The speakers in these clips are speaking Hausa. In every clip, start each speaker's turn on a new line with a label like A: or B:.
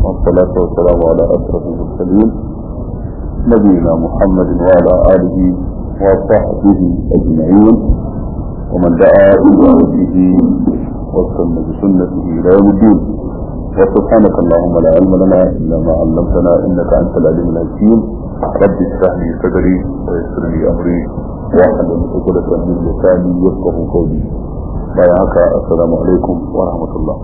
A: والصلاة والسلام على أشرف المرسلين نبينا محمد وعلى آله وصحبه أجمعين ومن دعا بدعوته واستنى بسنته إلى يوم الدين وسبحانك اللهم لا علم لنا إلا ما علمتنا إنك أنت العليم الحكيم رب اشرح لي صدري ويسر لي أمري واحلل عقدة من لساني يفقه قولي بيعك السلام عليكم ورحمة الله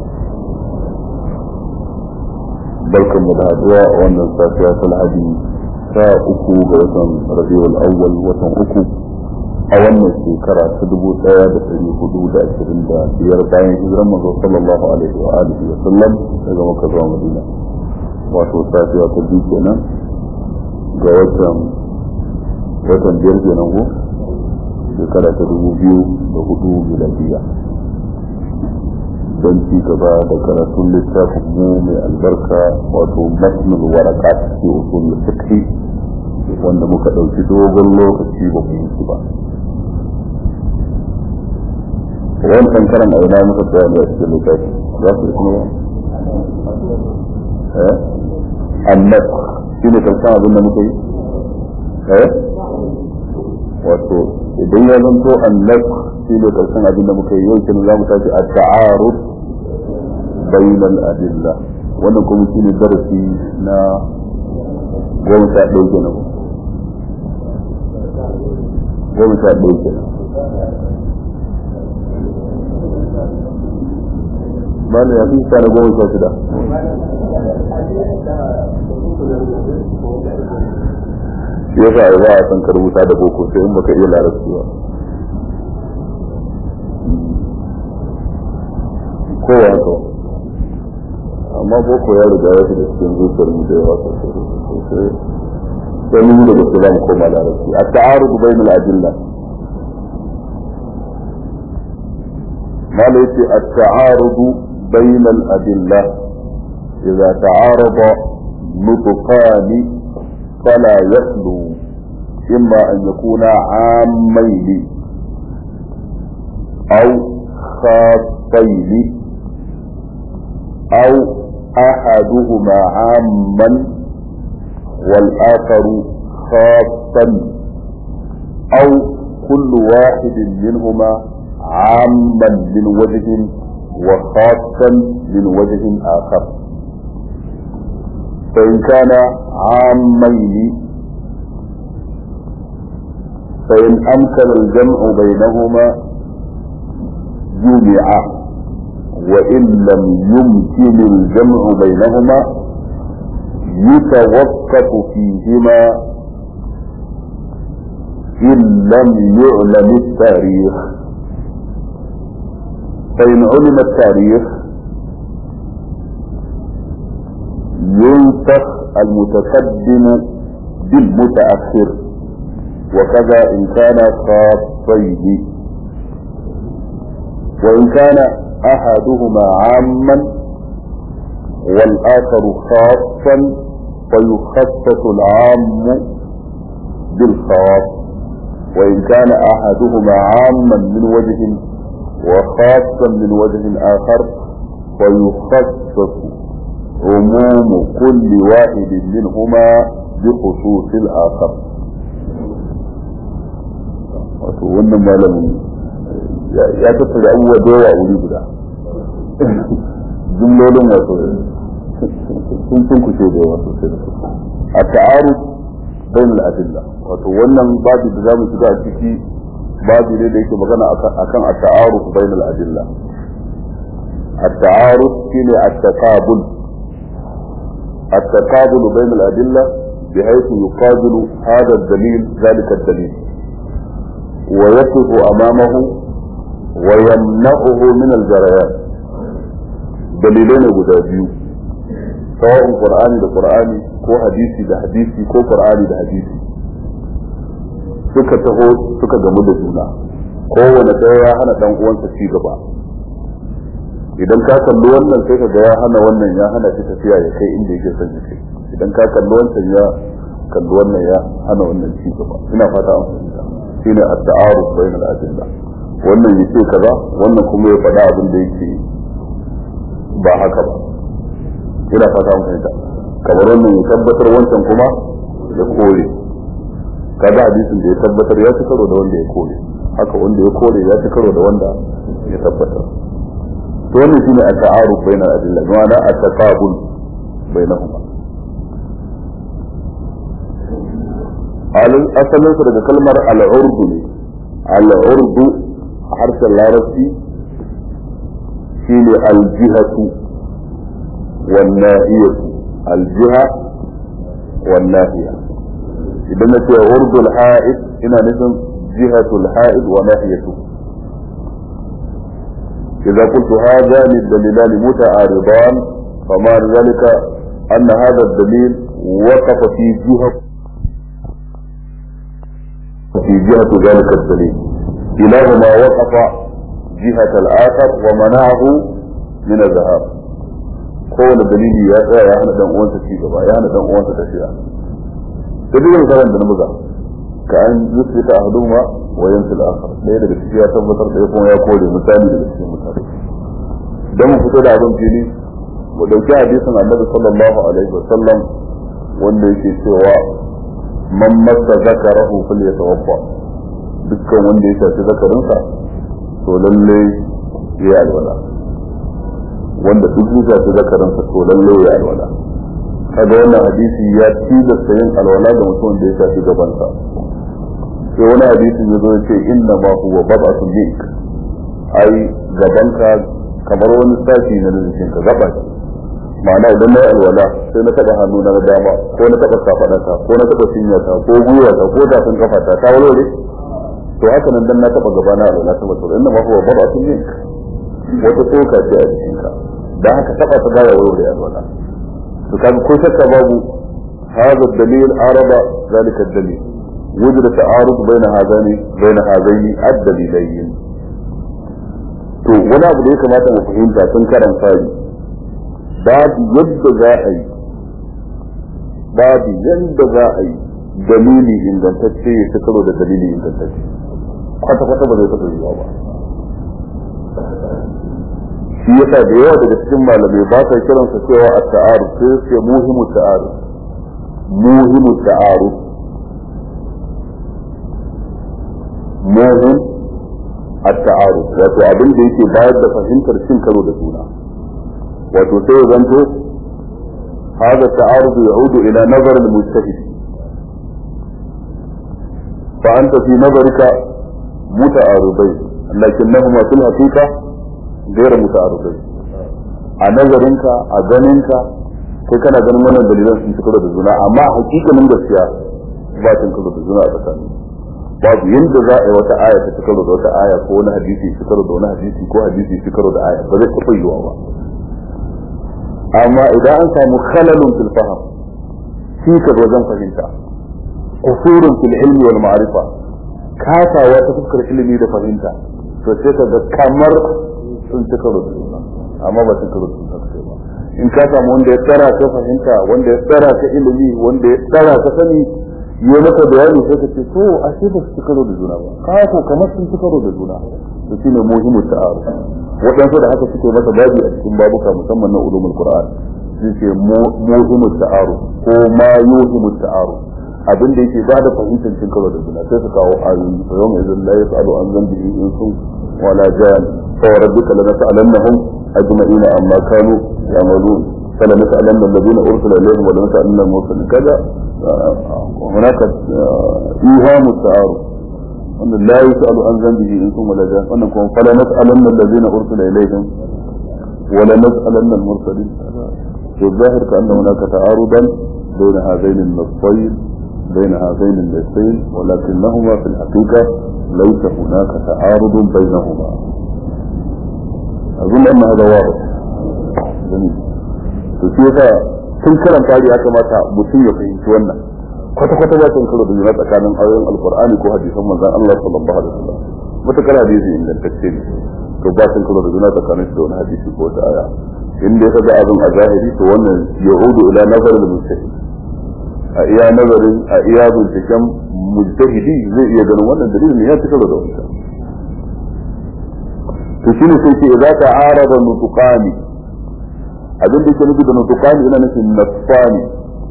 A: barkan mu da haduwa a wannan safiya ta lahadi ta uku ga watan rabiul awwal watan uku a wannan shekara ta dubu daya da dari hudu da ashirin da biyar bayan hijiran manzo sallallahu alaihi wa alihi wa sallam daga makka zuwa madina wato safiya ta biyu kenan ga watan watan biyar kenan ko shekara ta dubu biyu da hudu miladiya don ci gaba da karatun littafin mu mai albarka wato matnul warakat fi usul fiqh wanda muka dauki dogon lokaci ba mu yi ba wannan karan aina muka tsaya ne a cikin littafi za su kuma eh annas shi ne karshen abin da muka yi eh wato idan ya zanto annas shi ne karshen abin da muka yi yau kenan za mu tashi a ta'arud bayin al-adilla wannan kuma shi ne darasi na goma sha ɗaya kenan goma sha ɗaya kenan ba ne ya fi sa na goma sha shida shi yasa a za a san ka rubuta da boko sai in baka iya larabci ba kowa haka amma boko ya riga ya shiga cikin zuciyar mu da yawa sosai sai mun da gaske zamu koma larabci a ta'arud bainal adilla mala yace at-ta'arud bainal adilla idza ta'arada nutqani fala yakhlu imma an yakuna 'ammayn aw khassayn أو أحدهما عاما والآخر خاصا أو كل واحد منهما عاما من وجه وخاصا من وجه آخر فإن كان عامين فإن أمكن الجمع بينهما جمعا وإن لم يمكن الجمع بينهما يتوقف فيهما إن لم يعلم التاريخ فإن علم التاريخ ينسخ المتقدم بالمتأخر وكذا إن كان خاصين وإن كان أحدهما عاما والآخر خاصا فيخصص العام بالخاص وإن كان أحدهما عاما من وجه وخاصا من وجه آخر فيخصص عموم كل واحد منهما بخصوص الآخر wato wannan malamin ya tattara abubuwa da yawa wuri guda jumlolin wato sun sun kushe da yawa sosai da sosai a ta'aru bayan al'adilla wato wannan babu da za mu shiga a ciki babu ne da yake magana akan a ta'aru bayan al'adilla a ta'aru shine a taqabul a taqabul bayan al'adilla بحيث يقابل هذا الدليل ذلك الدليل ويقف أمامه ويمنعه من الجريان دليلين guda biyu sawa'un qur'ani da qur'ani ko hadisi da hadisi ko qur'ani da hadisi suka taho suka gamu da juna kowane ɗaya ya hana dan uwansa ci gaba idan ka kalli wannan sai ka ga ya hana wannan ya hana shi tafiya ya kai inda yake son ya kai idan ka kalli wancan ya kalli wannan ya hana wannan ci gaba ina fata an fahimta shine at-ta'aruf bayna al-adilla wannan yace kaza wannan kuma ya faɗa abin da yake ba haka ba ina fata mun fahimta kamar wannan ya tabbatar wancan kuma ya kore kaga hadisin da ya tabbatar ya ci karo da wanda ya kore haka wanda ya kore ya ci karo da wanda ya tabbatar to wannan shine at-ta'aruf bayna al-adilla ma'ana at-taqabul bainahuma asalin su daga kalmar al-urdu ne al-urdu a harshen larabci shine al-jihatu wan nahiyatu al-jiha wan nahiya idan na ce urdul ha'id ina nufin jihatul ha'id wa nahiyatu إذا قلت هذان الدليلان متعارضان فما ذلك أن هذا الدليل وقف في جهة في جهة ذلك الدليل كلاهما وقف جهة الآخر ومنعه من الذهاب kowane dalili ya tsaya ya hana dan uwansa ci gaba ya hana dan uwansa tafiya da duk misalan da na buga ka an yusu ta ahduma wa yansu al-akhar ɗaya daga ciki ya tabbatar da kuma ya kore misali daga cikin mutane dan mu fito da abin fili mu dauki hadisin Annabi sallallahu alaihi wa sallam wanda yake cewa man massa zakarahu falyatawaffa dukkan wanda ya shafi zakarinsa to lalle ya alwala wanda duk ya shafi zakarinsa to lalle ya alwala kaga wannan hadisi ya tilasta yin alwala ga mutum da ya shafi gabansa sai wani hadisin ya zo ya ce inna ma huwa bad'atun mink ai gabanka kamar wani sashi na jikinka gaba ce ma'ana idan na yi alwala sai na taɓa hannu na dama ko na taɓa kafaɗata ko na taɓa cinyata ko gwiwata ko zafin kafata ta walwale to haka nan dan na taɓa gaba na alwala ta mutum inna ma huwa bad'atun mink wata tsoka ce a jikinka dan haka taɓa ta baya walwale alwala to kaga ko shakka babu هذا الدليل عرض ذلك الدليل وجد تعارض بين هذين بين هذين الدليلين to wani abu da ya kamata mu fahimta tun karan fari babu yadda za a yi babu yadda za a yi dalili ingantacce ya ci karo da dalili ingantacce kwata kwata ba zai taɓa yiwa ba shi yasa da yawa daga cikin malamai ba sa kiransa cewa a ta'aru sai su muhimu ta'aru muhimu ta'aru muhim at-ta'aru wato abin da yake bayar da fahimtar cin karo da juna wato sai ya zanto هذا التعارض يعود إلى نظر المجتهد فأنت في نظرك متعارضين لكنهما في الحقيقة غير متعارضين a nazarinka a ganinka kai kana ganin wannan dalilan sun ci karo da juna amma hakikanin gaskiya ba cin karo da juna a tsakanin babu yadda za a yi wata aya ta ci karo da wata aya ko wani hadisi ci karo da wani hadisi ko hadisi ci karo da aya ba zai taɓa yiwa ba amma idan an samu khalalun fil faham shi ka wajen fahimta kusurun fil ilmi wal ma'rifa kasawa ta fuskar ilimi da fahimta to sai ka ga kamar sun ci karo da juna amma ba sun karo da juna kai ba in ka samu wanda ya tsara ka fahimta wanda ya tsara ka ilimi wanda ya tsara ka sani yi maka bayani sai ka ce to a sai ba su ci karo da juna ba ka ko kamar sun ci karo da juna to shine muhimmin ta'aruf waɗansu da haka suke masa babi a cikin babuka musamman na ulumul qur'an shi ce muhimmin ta'aruf ko ma yuhimmin ta'aruf abin da yake bada fahimtar cin karo da juna sai su kawo ayoyi fa yawma idzin la yas'alu an dhanbihi insun wala jan fa rabbika lanas'alannahum ajma'ina amma kanu ya'malun فلنسألن الذين أرسل إليهم ولنسألن المرسلين كذا هناك إيهام التعارف أن لا يسأل عن ذنبه إنس ولا جان أنكم فلنسألن الذين أرسل إليهم ولنسألن المرسلين في الظاهر كأن هناك تعارضا بين هذين النصين بين هذين النصين ولكنهما في الحقيقة ليس هناك تعارض بينهما أظن أن هذا واضح جميل تشوف tun karan fari ya kamata mutum ya fahimci wannan kwata kwata ba sun karo da juna tsakanin ayoyin alqur'ani ko hadisan manzon Allah sallallahu alaihi wasallam mutakar hadisi ingantacce ne to ba sun karo da juna tsakanin shi da wani hadisi ko wata aya in dai ka ga abin a zahiri to wannan yahudu ila nazar da mujtahid a iya nazarin a iya binciken mujtahidi zai iya ganin wannan dalilin ne ya ci karo da wancan to shine sai ce idza ta'arada nutqani abin da yake nufi da nutukani ina nufin nasfani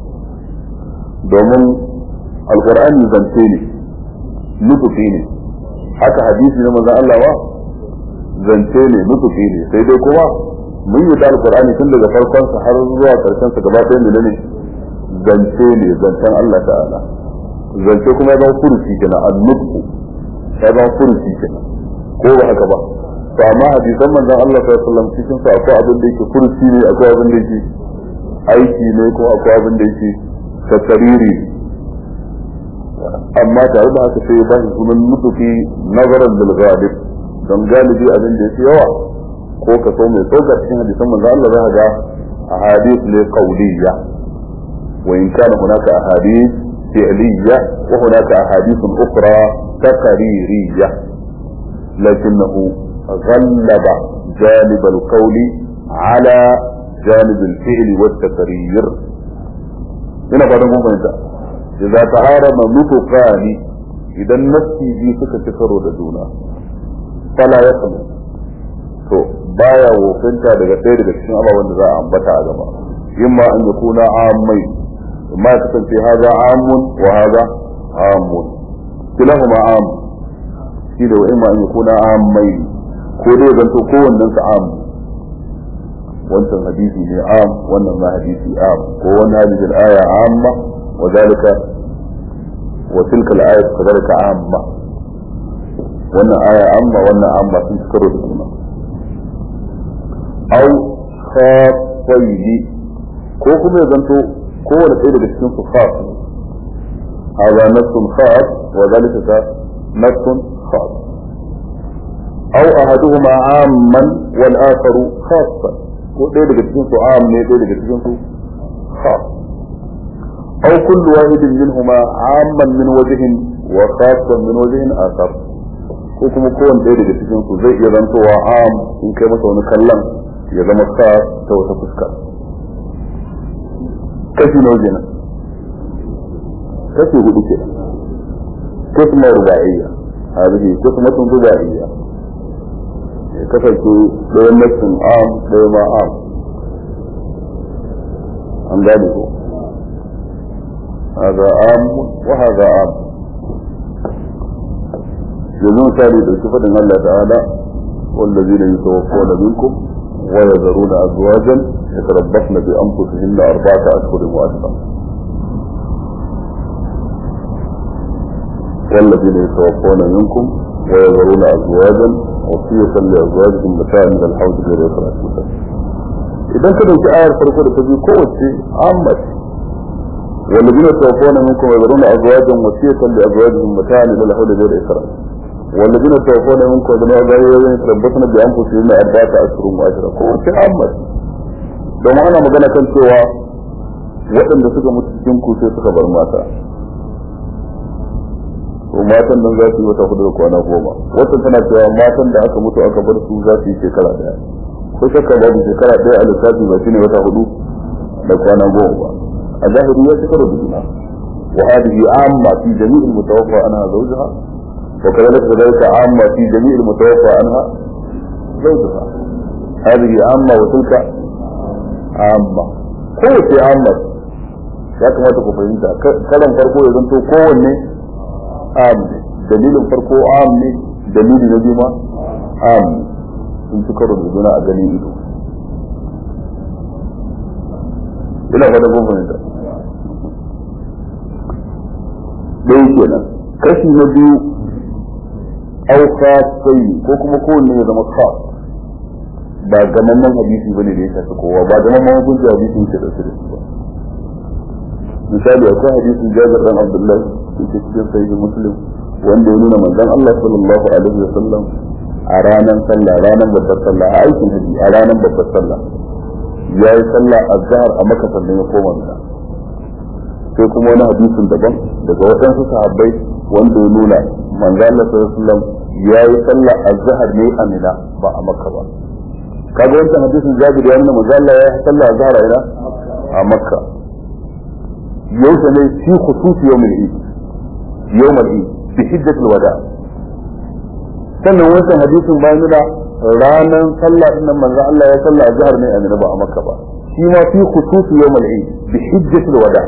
A: domin alqur'ani zance ne nutufi ne haka hadisi na manzon Allah wa zance ne nutufi ne sai dai kuma mun yi da alqur'ani tun daga farkon sa har zuwa karshen sa gaba ɗaya ne zance ne zancen Allah ta'ala zance kuma ya zama furuci kenan annutku ya zama furuci kenan ko ba haka ba to amma hadisan manzon Allah sallallahu alaihi wasallam cikin sa akwai abin da yake furuci ne akwai abin da yake aiki ne ko akwai abin da yake tasariri amma tare da haka sai ya ba shi sunan nutufi nazaran bil ghalib don galibi abin da yake yawa ko ka so mai tsoka cikin hadisan manzon Allah za ka ga ahadith ne qawliyya wa in kana hunaka ahadith fi'liyya wa hunaka ahadith ukhra taqririyya lakinnahu غلب جانب القول على جانب الفعل والتقرير هنا بعد ما فهمت إذا تعارض نطقان إذا النفس دي suka ci karo da juna fala ya samu to baya wofinta daga ɗaya daga cikin ababen da za a ambata a gaba imma an ya kuna ammai imma ya kasance haza amun wa haza amun kilahuma am shi da wa imma an ya kuna ammai ko dai zanto kowannen sa am wancan hadisi ne am wannan ma hadisi am ko wannan hadisi aya amma wa zalika wa tilka al-ayat kadhalika amma wannan aya amma wannan amma sun karo da juna aw khafayni ko kuma ya zanto kowane ɗaya daga cikin su khaf هذا نفس خاص وذلك نفس خاص أو أحدهما عاما والآخر خاصا ɗaya daga cikin su am ne ɗaya daga cikin su khas أو كل واحد منهما عاما من وجه وخاصا من وجه آخر ko kuma kowane ɗaya daga cikin su zai iya zantowa am in kai masa wani kallon ya zama khas ta wata fuska kashi nawa kenan kashi hudu kenan kisma ruba'iyya hadhihi kismatun ruba'iyya kasance ɗayan nassin am ɗaya ma am an gane ko هذا عام وهذا عام yanzu misali da faɗin Allah ta'ala والذين يتوفون منكم ويذرون أزواجا يتربصن بأنفسهن أربعة أشهر وأشهر والذين يتوفون منكم ويذرون أزواجا وصية لأزواجهم متاعا من الحوض غير إخراج إذا كده في آية فرقة تجي قوة عامة والذين يتوفون منكم ويذرون أزواجا وصية لأزواجهم متاعا من الحوض غير إخراج والذين يتوفون منكم ويذرون أزواجا يتربصن بأنفسهم أربعة أشهر وأشهر قوة عامة don ana magana kan cewa waɗanda suka mutu cikin ku sai suka bar mata to matan nan za su yi wata hudu da kwana goma wata tana cewa matan da aka mutu aka bar su za su yi shekara daya ko shakka babu shekara daya a lissafi ba shine wata hudu da kwana goma ba a zahiri ya shekara da juna wa hadhihi amma fi jami' al-mutawaffa anha zawjaha wa kadhalika kadhalika amma fi jami' al-mutawaffa anha zawjaha hadhihi amma wa tilka amma kowace amma ya kamata ku fahimta kalan farko ya zanto kowanne am ne dalilin farko am ne dalili na biyu ma am ne sun ci karo da juna a ganin ido ina fata kun fahimta ɗaya kenan kashi na biyu au sai ko kuma kowanne ya zama khas ba gamamman hadisi bane da ya shafi kowa ba gamamman hukunci hadisi yake da su da su ba misali akwai hadisin jabir dan abdullahi yake cikin sahih muslim wanda ya nuna manzon Allah sallallahu alaihi wasallam a ranar sallah ranar babbar sallah a aikin haji a ranar babbar sallah ya yi sallah azhar a maka sannan ya koma mina sai kuma wani hadisin daban daga waɗansu sahabbai wanda ya nuna manzon Allah sallallahu alaihi wasallam ya yi sallah azhar ne a mina ba a makka ba kaga wancan hadisin jabir ya nuna manzon Allah ya yi sallah azhar a ina a makka يوم في خصوص يوم العيد يوم العيد بحجة الوداع sannan wancan hadisin bayan nuna ranar sallah din nan manzo Allah ya sallah a jihar ne a Mina ba a Makka ba shi ma fi khususi yawmal eid bi hijjatil wada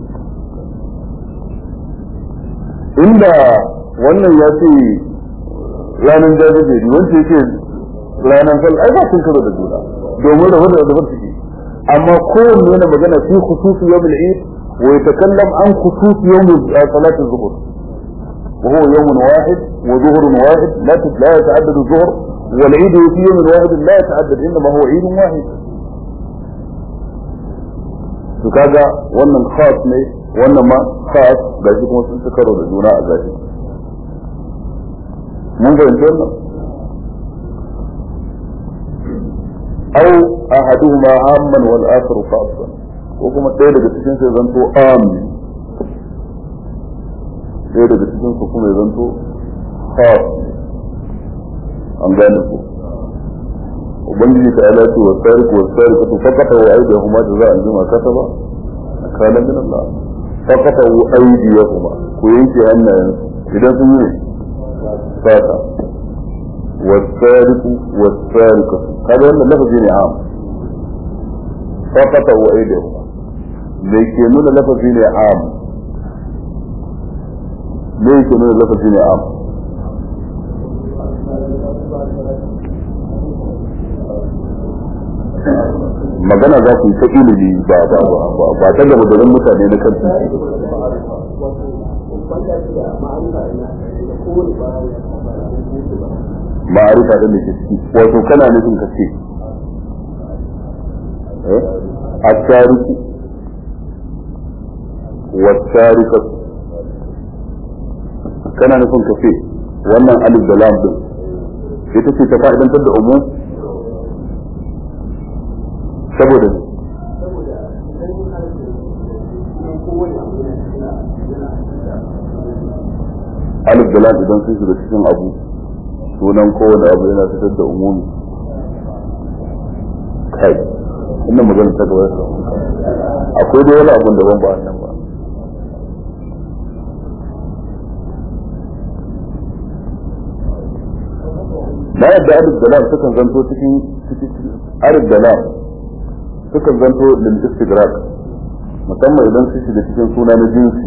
A: inda wannan ya ce ranar jajajeri wanda ya ce ranar sal ai ba sun karo da juna domin rabu da rabu suke amma kowanne yana magana fi khususi yawmal eid wa yatakallam an khususi yawm salat az-zuhr وهو يوم واحد وظهر واحد لا لا يتعدد الظهر والعيد في يوم واحد لا يتعدد انما هو عيد واحد to kaga wannan khas ne wannan ma khas ga shi kuma sun karo da juna a gashi mun fahimci wannan aw ahaduhuma amman wal akhar khasan ko kuma ɗaya daga cikin sai zanto amin ɗaya daga cikin su kuma ya zanto khas an gane ku ubangiji ta ala ce wasari ko wasari ko fakata wa aidi huma da za a jima kata ba kana min Allah fakata wa aidi huma ku yanke hannayen idan sun yi fata wasariku wasariku kada wannan lafazi ne am fakata wa aidi huma me ke nuna lafazi ne am me yake nuna lafazi ne am magana za ku yi ta ilimi ba ba ba ba ta gaba da mutane na kan titi ma'arifa da ke ciki wato kana nufin ka ce a tariku wa tarikatu kana nufin ka ce wannan alif da lam din ita ce ta fa'idantar da umum saboda alif da lam idan sun shiga cikin abu sunan kowane abu yana fitar da umumi kai inda magana ta gaba akwai dai wani abun daban ba nan ba na yadda alif da lam sukan zanto cikin alif da lam sukan zanto lil istighraq musamman idan su shiga cikin suna na jinsi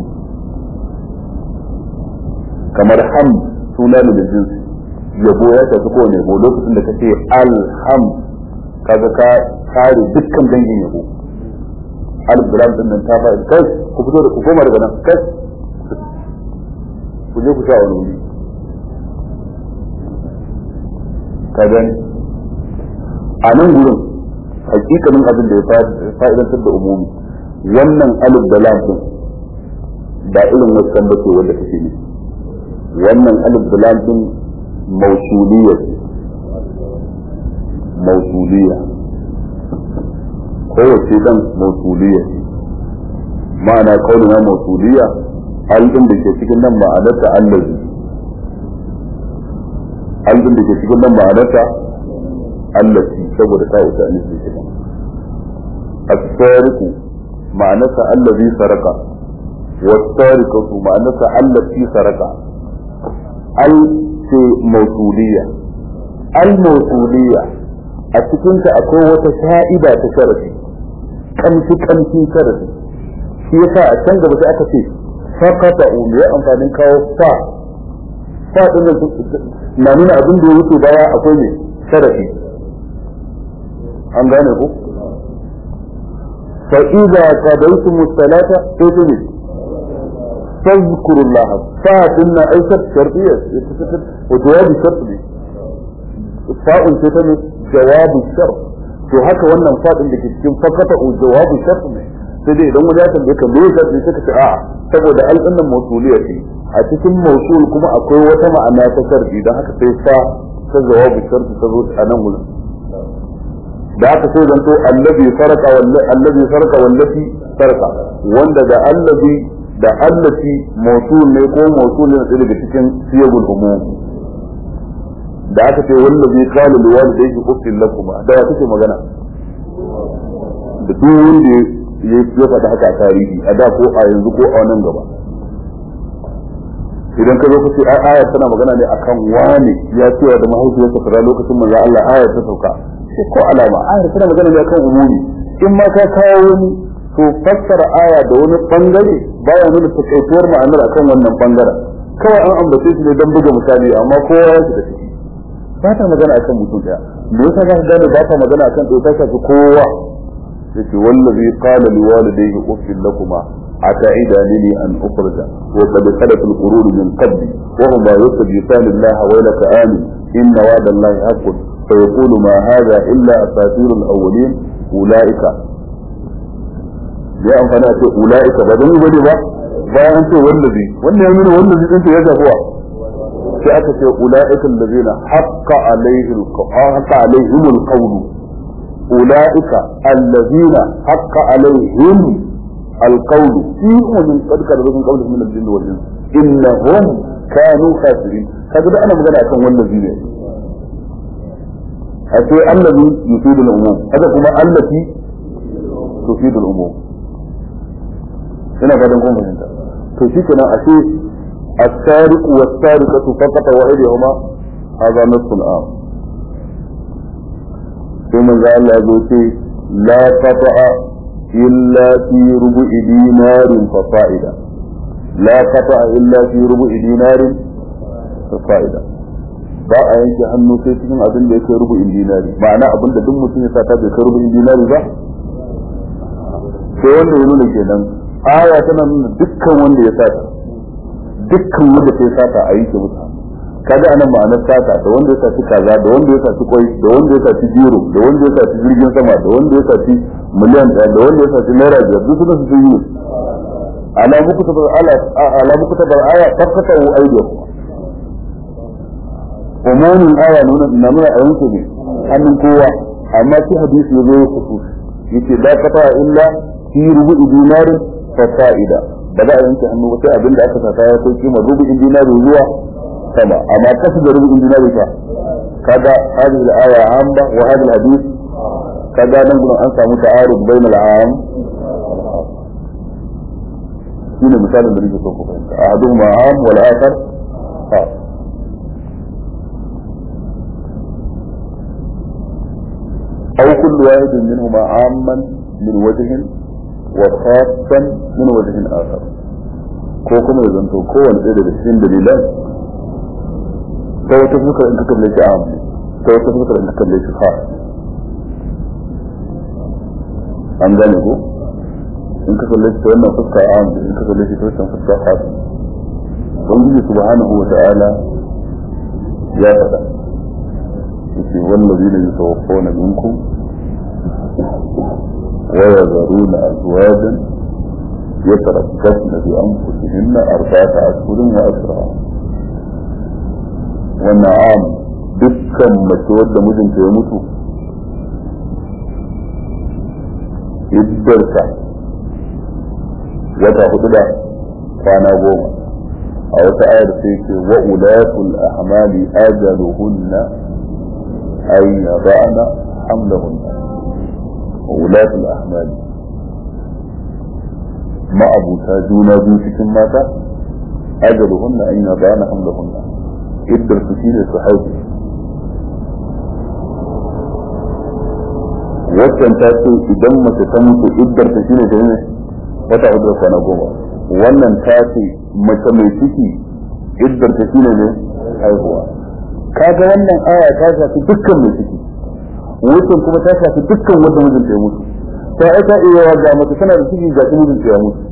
A: kamar ham suna ne da jinsi yabo ya tafi kowane yabo lokacin da kace alham kaga ka kare dukkan dangin yabo alif da lam din nan ta fara kai ku fito da ku koma daga nan kai ku je ku sa wani wuri ka gani a nan gurin hakikanin abin da ya fa'idantar da umumi wannan alif da lam din ba irin wasan ba ce wanda kake ne wannan alif da lam din mausuliyya mausuliyya kowace dan mausuliyya ma'ana kaulina mausuliyya alɗin da ke cikin nan ma'anarta allazi alɗin da ke cikin nan ma'anarta allazi saboda ta wuce an yi cikin السارق معناتها الذي سرق والسارقة معناتها التي سرق ال في موصولية الموصولية أتكنت أكون وتشائبة تشرفي كمشي كمشي شرفي shi yasa a can gaba sai aka ce fakata umu ya amfanin kawo fa fa din na nuna abin da ya wuce baya akwai ne sharafi an gane ku fa idza qadaytum as-salata fatubu tadhkuru Allah fa dinna aisha shartiyya wa jawab shart ne fa'un ce ta ne jawabu shart to haka wannan fadin da ke cikin fakata jawabu shart ne sai dai idan wani ya tambaye ka me yasa sai ka ce a'a saboda al'annan mawsuliyya ce a cikin mawsul kuma akwai wata ma'ana ta sharbi dan haka sai fa ta jawabu sharbi ta zo a nan wurin da aka sai zanto allazi farqa wallazi allazi farqa wallazi farqa wanda da allazi da allati mawsul ne ko mawsul ne daga cikin siyagul umum da aka ce wallazi qala liwalidayhi uffil lakum da ya kake magana da duk wanda ya faɗi haka a tarihi a da ko a yanzu ko a nan gaba idan ka zo ka ce ai aya tana magana ne akan wani ya cewa da mahaifiyarsa kaza lokacin manzo Allah aya ta sauka sai ko alama aya tana magana ne akan umumi in ma ka kawo wani to fassara aya da wani bangare baya nuna takaituwar ma'anar akan wannan bangaren kawai an ambace shi ne don buga misali amma kowa ya shiga ciki ba ta magana akan mutum daya me yasa za ka gane ba ta magana akan ɗaya ta shafi kowa yace wallazi qala liwalidayhi uffil lakuma أتعدانني أن أخرج وقد خلت القرون من قبلي وهما يستجيبان الله ويلك آمن إن وعد الله حق فيقول ما هذا إلا أساطير الأولين أولئك ya amfana ce ula'ika ba don wani ba bayan ce wallazi wannan ya nuna wallazi din ya zafuwa sai aka ce ula'ika allazina haqqa alaihi haqqa alaihim alqawl ula'ika allazina haqqa alaihim القول في أمم قد كذبوا من قبلهم من الجن والإنس إنهم كانوا خاسرين هذا أنا مغنى أكون والذي ne أتي الذي يفيد العموم هذا كما التي تفيد العموم ina fatan kun fahimta to shi kenan ashe السارق والسارقة فقط وأيديهما هذا نصف الآن ثم قال الله لا قطع إلا في ربع دينار فصائدا لا قطع إلا في ربع دينار فصائدا ba a yanke hannu sai cikin abin da yake rubu'in dinari ma'ana abin da duk mutum ya sata bai kai rubu'in dinari ba sai wanda ya nuna kenan aya tana nuna dukkan wanda ya sata dukkan wanda ya sata a yanke mutu kaga anan ma'anar sata da wanda ya saci kaza da wanda ya saci kwai da wanda ya saci biro da wanda ya saci jirgin sama da wanda ya saci miliyan ɗaya da wanda ya saci naira biyar duk suna su yi ala muku tabar ala ala muku tabar aya fakata wa aidiya umumin aya nuna na nuna a yanke ne hannun kowa amma shi hadisi ya zo ya kusu yace la qata illa fi rubu'i dinarin fa fa'ida ba za a yanke hannu ba sai abin da aka sata ya kai kima rubu'in dinari zuwa sama amma kasu da rubu'in dinari fa kaga hadhihi al-aya amma wa hadha al-hadith kaga nan gurin an samu ta'arud bain al-am shine misalin da nake so ku fahimta ahaduhuma am wal akhar khas أو كل واحد منهما عاما من وجه وخاصا من وجه آخر ko kuma ya zanto kowane ɗaya daga cikin dalilan ta wata fuskar in ka kalle shi am ta wata fuskar in ka kalle shi khas an gane ko in ka kalle shi ta wannan fuska am in ka kalle shi ta wannan fuska khas ubangiji subhanahu wa ta'ala ya faɗa yace wallazina yatawaffawna minkum ويذرون أزواجا يتربصن بأنفسهن أربعة أشهر وأشرا والنعام dukkan mace wadda mijinta ya mutu iddarta wata hudu da kwana goma a wata ayar sai ce wa ulatul ahmali ajaluhunna ay yada'na hamlahunna wa ulatul ahmali ma'abuta juna biyu cikin mata ajaluhunna an yada'na hamlahunna iddar su shine su haihu waccan ta ce idan mace ta mutu iddar ta shine ta ne wata hudu da kwana goma wannan ta ce mace mai ciki iddar ta shine ne haihuwa kaga wannan aya ta shafi dukkan mai ciki wucin kuma ta shafi dukkan wanda mijinta ya mutu ta aika iya ga mace tana da ciki ga mijinta ya mutu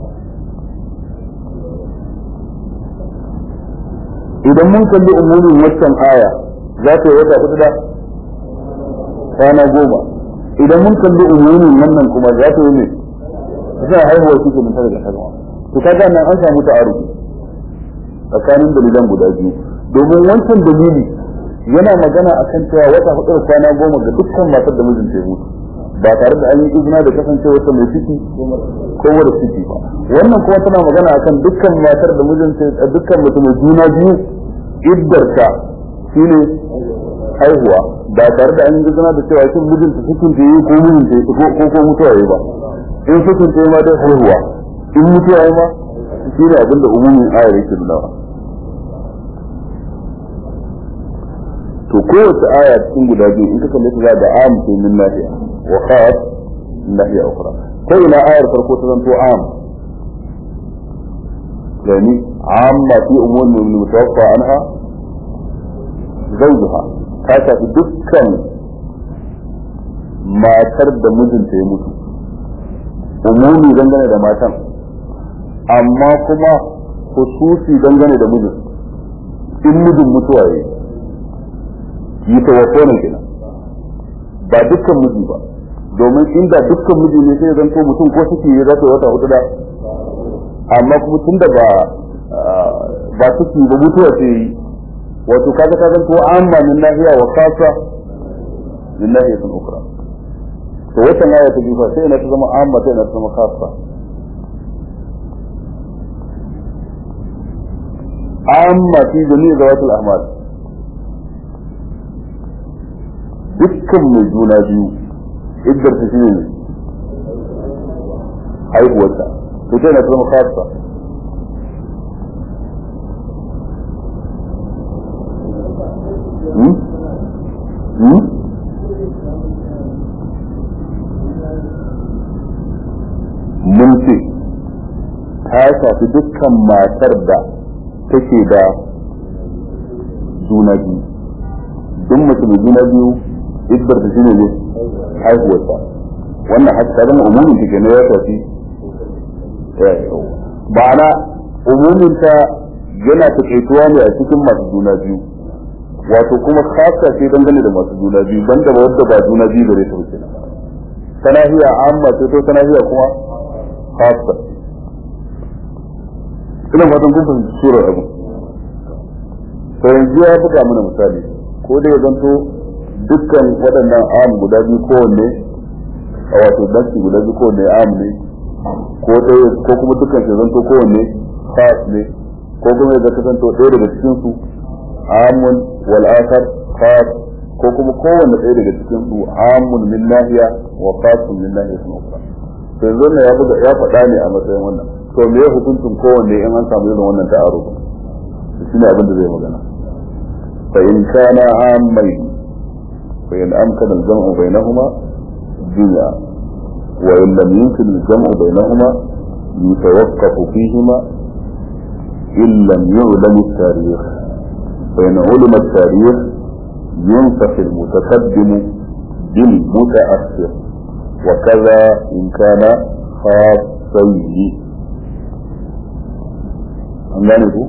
A: idan mun kalli umurin waccan aya za ta yi wata hudu da kwana goma idan mun kalli umurin wannan kuma za ta yi ne za a haihuwa shi kenan tare da haihuwa to kaga nan an samu ta'arufi tsakanin dalilan guda biyu domin wancan dalili yana magana akan cewa wata hudu da kwana goma ga dukkan matar da mijinta ya mutu ba tare da an yi izina da kasancewa ta mai ciki ko mara ciki ba wannan kuma tana magana akan dukkan matar da mijinta dukkan mutum mai juna biyu iddarta shine haihuwa ba tare da an yi izina da cewa shin mijinta cikin ta yi ko mijinta yi ko ko mutuwa yi ba in cikin ta yi ma dai haihuwa in mutuwa yi ma shine abin da umumin ayar yake nunawa to kowace aya cikin guda biyu in ka kalle ta za da am sai min lafiya wa khas min nahiya ukhra ta ina ayar farko ta zanto am yani amma fi umur min mutawaffa anha zawjuha ta shafi dukkan matar da mijinta ya mutu umumi dangane da matan amma kuma hususi dangane da mijin in mijin mutuwa ya yi tawaffo ne kenan ba dukkan miji ba domin inda dukkan miji ne sai zanto mutum ko suke yi za wata hudu da amma kuma tun da ba ba suke ba mutuwa ce yi wato kaga ka zanto amma min nahiya wa kasa min nahiyatin ukra to wata aya ta jifa sai ina ta zama amma sai ina ta zama kasa amma fi jami'i zawatul ahmal dukkan mai juna biyu iddar ta shine ne haihuwarta to sai ina ta zama kasa Hmm? Hmm? mun ce ta shafi dukkan matar da take da juna biyu duk mace mai juna biyu idbar ta shine ne haihuwarta wannan haka ta zama umumin ta kenan ya shafi ba'ana umumin ta yana taƙaituwa ne a cikin masu juna biyu wato kuma khasa ce dangane da masu juna biyu banda ba wadda ba juna biyu gare ta wuce ta nahiya amma ce to ta nahiya kuma khasa ina fatan kun fahimci surar abu to yanzu ya buga mana misali ko da ya zanto dukkan waɗannan am guda biyu kowanne a wato danki guda biyu kowanne am ne ko ɗaya ko kuma dukkan shi zanto kowanne khas ne ko kuma ya zanto ɗaya daga cikin su amun wal akhar khas ko kuma kowanne ɗaya daga cikin su amun min nahiya wa khasun min nahiya sun ukhra to yanzu ne ya buga ya faɗa ne a matsayin wannan to me ya hukuncin kowanne in an samu irin wannan ta'aruf shi ne abin da zai magana fa in kana amai fa in amkana al-jam'u bainahuma dunya wa in lam yumkin al-jam'u bainahuma yatawaqqafu fihima in lam yu'lam at-tarikh فإن علم التاريخ ينسخ المتقدم بالمتأخر وكذا إن كان خاصين an gane ku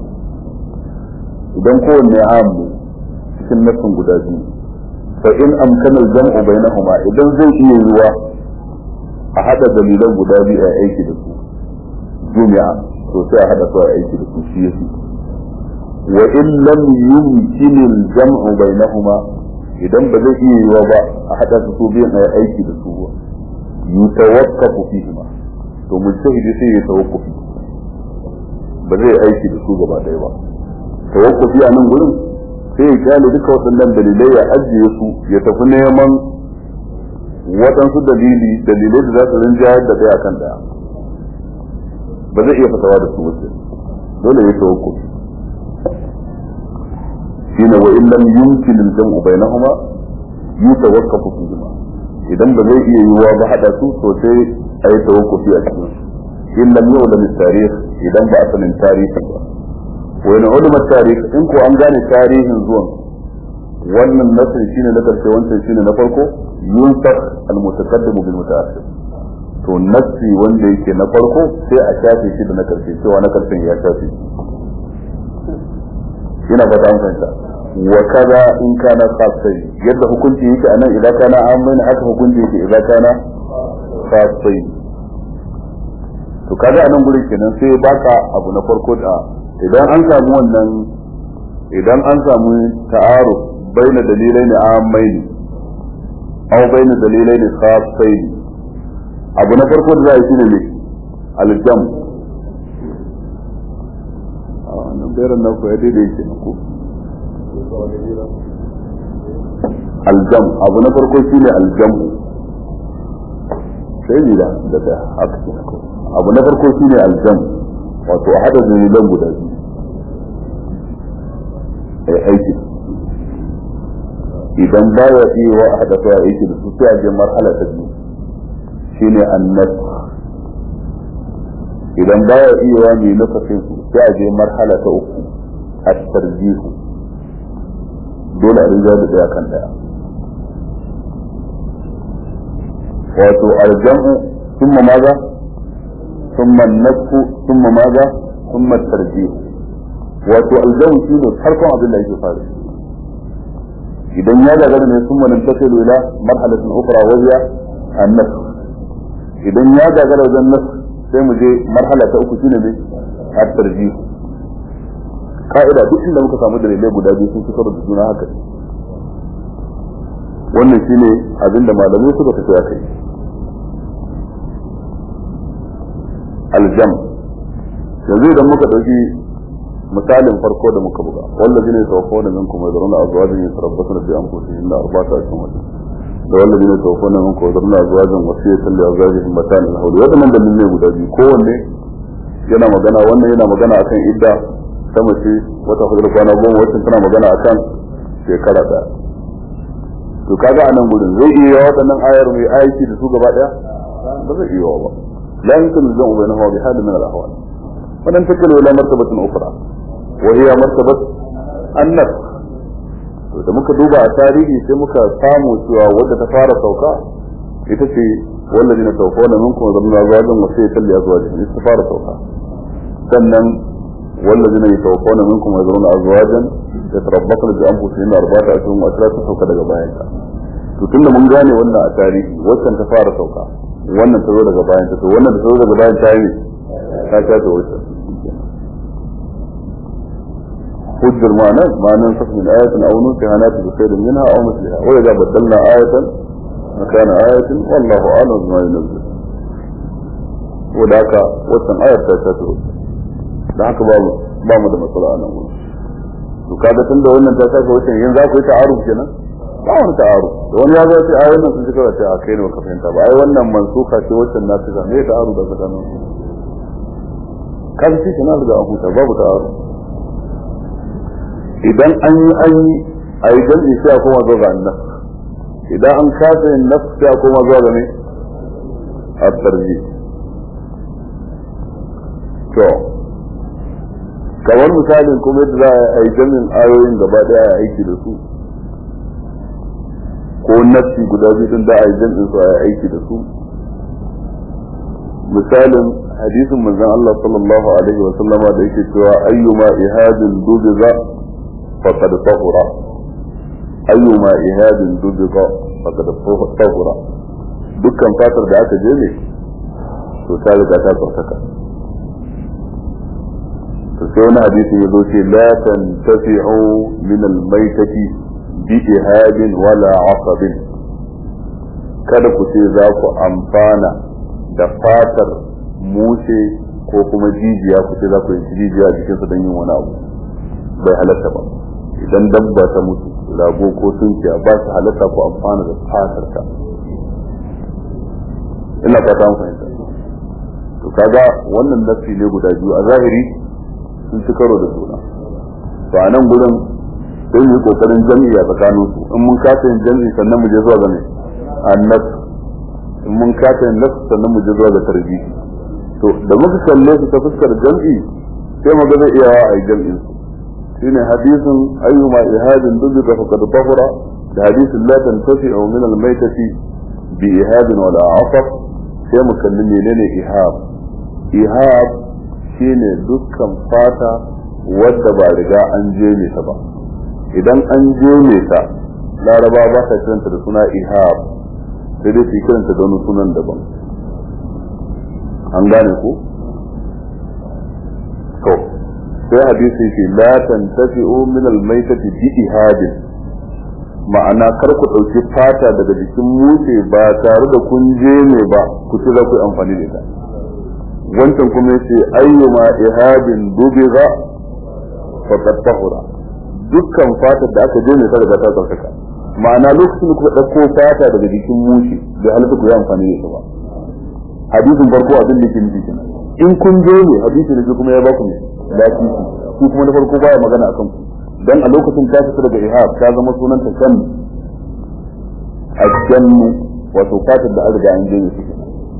A: idan kowanne am ne cikin nassin guda biyu fa in amkana al-jam'u bainahuma idan zai iya yiwa a hada dalilan guda biyu a aiki da su jumi'a to sai a hada su a aiki da su shi yake wa in lam yumkin al-jam'u bainahuma idan ba zai iya yiwa ba a hada su biyan a aiki da su ba yutawaqqafu fihima to mujtahidi sai ya tawaqqufi ba zai aiki da su gaba ɗaya ba tawakkufi a nan gurin sai ya kyale duka waɗannan dalilai ya ajiye su ya tafi neman waɗansu dalili dalilai da za su rinjayar da ɗaya kan ɗaya ba zai iya fatawa da su wace dole ya tawakkufi shine wa illam yumkin al-jam'u bainahuma yutawaqqafu fihima idan ba zai iya yiwuwa ba hada su to sai ayi tawakkufi a cikin su in lam yu'lam at-tarikh idan ba a sanin tarihin ba wa in ulama tarikh in ko an gane tarihin zuwan wannan nasir shine na karshe wancan shine na farko yunsakh al-mutaqaddim bil mutaakhir to nasi wanda yake na farko sai a shafe shi da na karshe cewa na karshen ya shafe ina ba ta fahimta wa kaza in kana khasai yadda hukunci yake anan idan kana amin haka hukunci yake idan kana khasai to kaga a nan gurin kenan sai baka abu na farko da idan an samu wannan idan an samu ta'aru baina dalilai ne amai ne aw baina dalilai ne khasai ne abu na farko da za a yi shine ne aljam a wannan bayaran nan ko ya daidai yake ko aljam abu na farko shine aljam sai ne da da haka kenan ko abu na farko shi ne aljam wato a hada dalilan guda biyu a yi aiki idan ba ya iya wa a hada su a aiki da su sai a je marhala ta biyu shine annas idan baya iya wa mai lokacin su sai a je marhala ta uku a tarjihu dole a rinja da daya kan daya wato aljamu thumma maza thumma nasku thumma maza thumma tarjihu wato aljamu shine farkon abin da yake fara idan ya gagara ne sun manin tasiru ila marhalatin ukra wa hiya annas idan ya gagara wajen nas sai mu je marhala ta uku shine ne at-tarjih ka'ida duk inda muka samu dalilai guda biyu sun fitar da juna haka wannan shine abin da malamai suka tafi a kai aljam yanzu idan muka dauki misalin farko da muka buga wallazi ne tawaffa da minkum wa zaruna azwajin yatarabbasuna bi anfusihim la arba'ata ashhur da wallazi ne tawaffa da minkum wa zaruna azwajin wasiyatan li azwajihim matan al-hawl wadannan dalilai guda biyu kowanne yana magana wannan yana magana akan idda ta mace wata hudu kwana goma wacce tana magana akan shekara daya to kaga a nan gurin zai iya waɗannan ayar mai aiki da su gaba daya ba zai iya ba la yumkinu al-jam'u bainahuma bi halin min al-ahwal وننتقل الى مرتبة اخرى وهي مرتبة النفس da muka duba a tarihi sai muka samu cewa wadda ta fara sauka ita ce wallazi na sauka wannan mun kuma zama zuwajin wasu ya talli azwajin ita ta fara sauka sannan wallazi na sauka wannan mun kuma zama azwajin da tarabbaka da an fusi na arbata a cikin wata ta sauka daga bayan ta to tunda mun gane wannan a tarihi waccan ta fara sauka wannan ta zo daga bayan ta to wannan ta zo daga bayan ta yi ta shafe waccan حجر معنى معنى نسخ من آية أو ننسها ناتي بخير منها أو مثلها وإذا بدلنا آية مكان آية والله أعلم بما ينزل وذاك وسن آية تاتي ذاك باب باب da matsala a nan wurin to kaga tun da wannan ta saka wucin yanzu za ku yi ta'aruf kenan ba wani ta'aruf da wani ya zo ce ai wannan sun cika ce a kai ne baka fahimta ba ai wannan mansuka ce wacce na ta me ta'aruf da tsakanin su kan shi kana da abuta babu ta'aruf idan an yi an yi a yi jam'i sai a koma zuwa ga annas idan an kasa yin nafs sai a koma zuwa ga ne a tarji to kamar misalin kuma yadda za a yi jam'in ayoyin gaba daya a aiki da su ko nafsi guda biyu din da a yi jam'in su a aiki da su misalin hadisin manzon Allah sallallahu alaihi wa sallama da yake cewa ayyuma ihadin dubiza فقد طهر أيما إهاد دبق فقد طهر dukkan fatar da aka je ne to ta riga ta tsarkaka to sai wani hadisi ya zo ce la tantafi'u min al-maitati bi ihadin wala asabin kada ku ce za ku amfana da fatar mushe ko kuma jijiya ku ce za ku yi jijiya jikinsa don yin wani abu bai halatta ba idan dabba ta mutu rago ko tunkiya ba su halatta ko amfana da fatar ta ina fata an fahimta to kaga wannan nafsi ne guda biyu a zahiri sun ci karo da juna to a nan gurin sai mu yi kokarin jami'i a tsakanin su in mun kasa yin jami'i sannan mu je zuwa ga ne annas in mun kasa yin nafs sannan mu je zuwa ga tarbihi to da muka kalle su ta fuskar jami'i sai mu ga zai iya wa a yi jami'in su shine hadisin ayyuma ihadin dubika faqad tahura da hadisin la tantafi aw min al-maytati bi ihadin wala asaf sai mu kalli menene ihab ihab shine dukkan fata wadda ba riga an je ne ta ba idan an je ne ta laraba ba ta kiranta da suna ihab sai dai su kiranta da wani sunan daban an gane ku to sai hadisi ce la tantafi'u min al-maytati bi ihadin ma'ana kar ku dauki fata daga jikin mushe ba tare da kun je ne ba ku ci za ku yi amfani da ita wancan kuma yace ayyuma ihadin dubiga faqad tahura dukkan fatar da aka je ne ta riga ta tsarkaka ma'ana lokacin da kuka dauko fata daga jikin mushe bai halatta ku yi amfani da ita ba hadisin farko abin da ke nufi kenan in kun je ne hadisi da kuma ya ba ku ne lafiya ku kuma na farko baya magana akan ku dan a lokacin ta fita daga ihab ta zama sunan ta kan ajannu wato fatar da an riga an je ne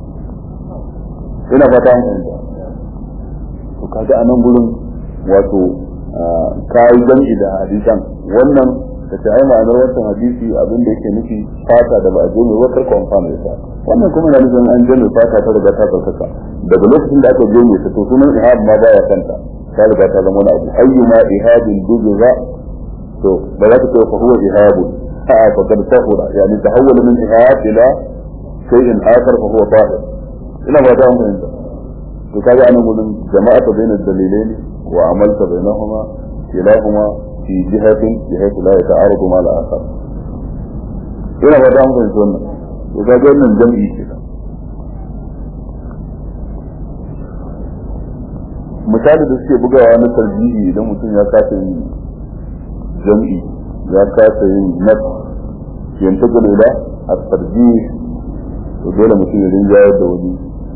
A: ina fata an fahimta to kaga a nan gurin wato kayi jam'i da hadisan wannan da ta ai ma'anar wancan hadisi abin da yake nufi fata da ba a je mai wakar ko amfani da wannan kuma na nufin an je mai fata ta riga ta tsarkaka daga lokacin da aka je mai ta to sunan ihab ma baya kanta ta riga ta zama wani abu ayyuma ihabin dubiza to ba za ta ce fa huwa ihabun a'a fa kad tahura yani tahawwala min ihab ila shay'in akhar fa huwa tahir ina ba ta fahimta to kaga anan gurin jama'a ta bayyana dalilaini wa amalta bainahuma kilahuma fi jihatin bihaythu la yata'aradu ma al-akhar ina ba ta fahimta wannan to kaga wannan jam'i kenan misali da suke bugawa na tarjihi idan mutum ya kasa yin jam'i ya kasa yin nas yantagal ila at-tarjih to dole mutum ya rinjayar da wani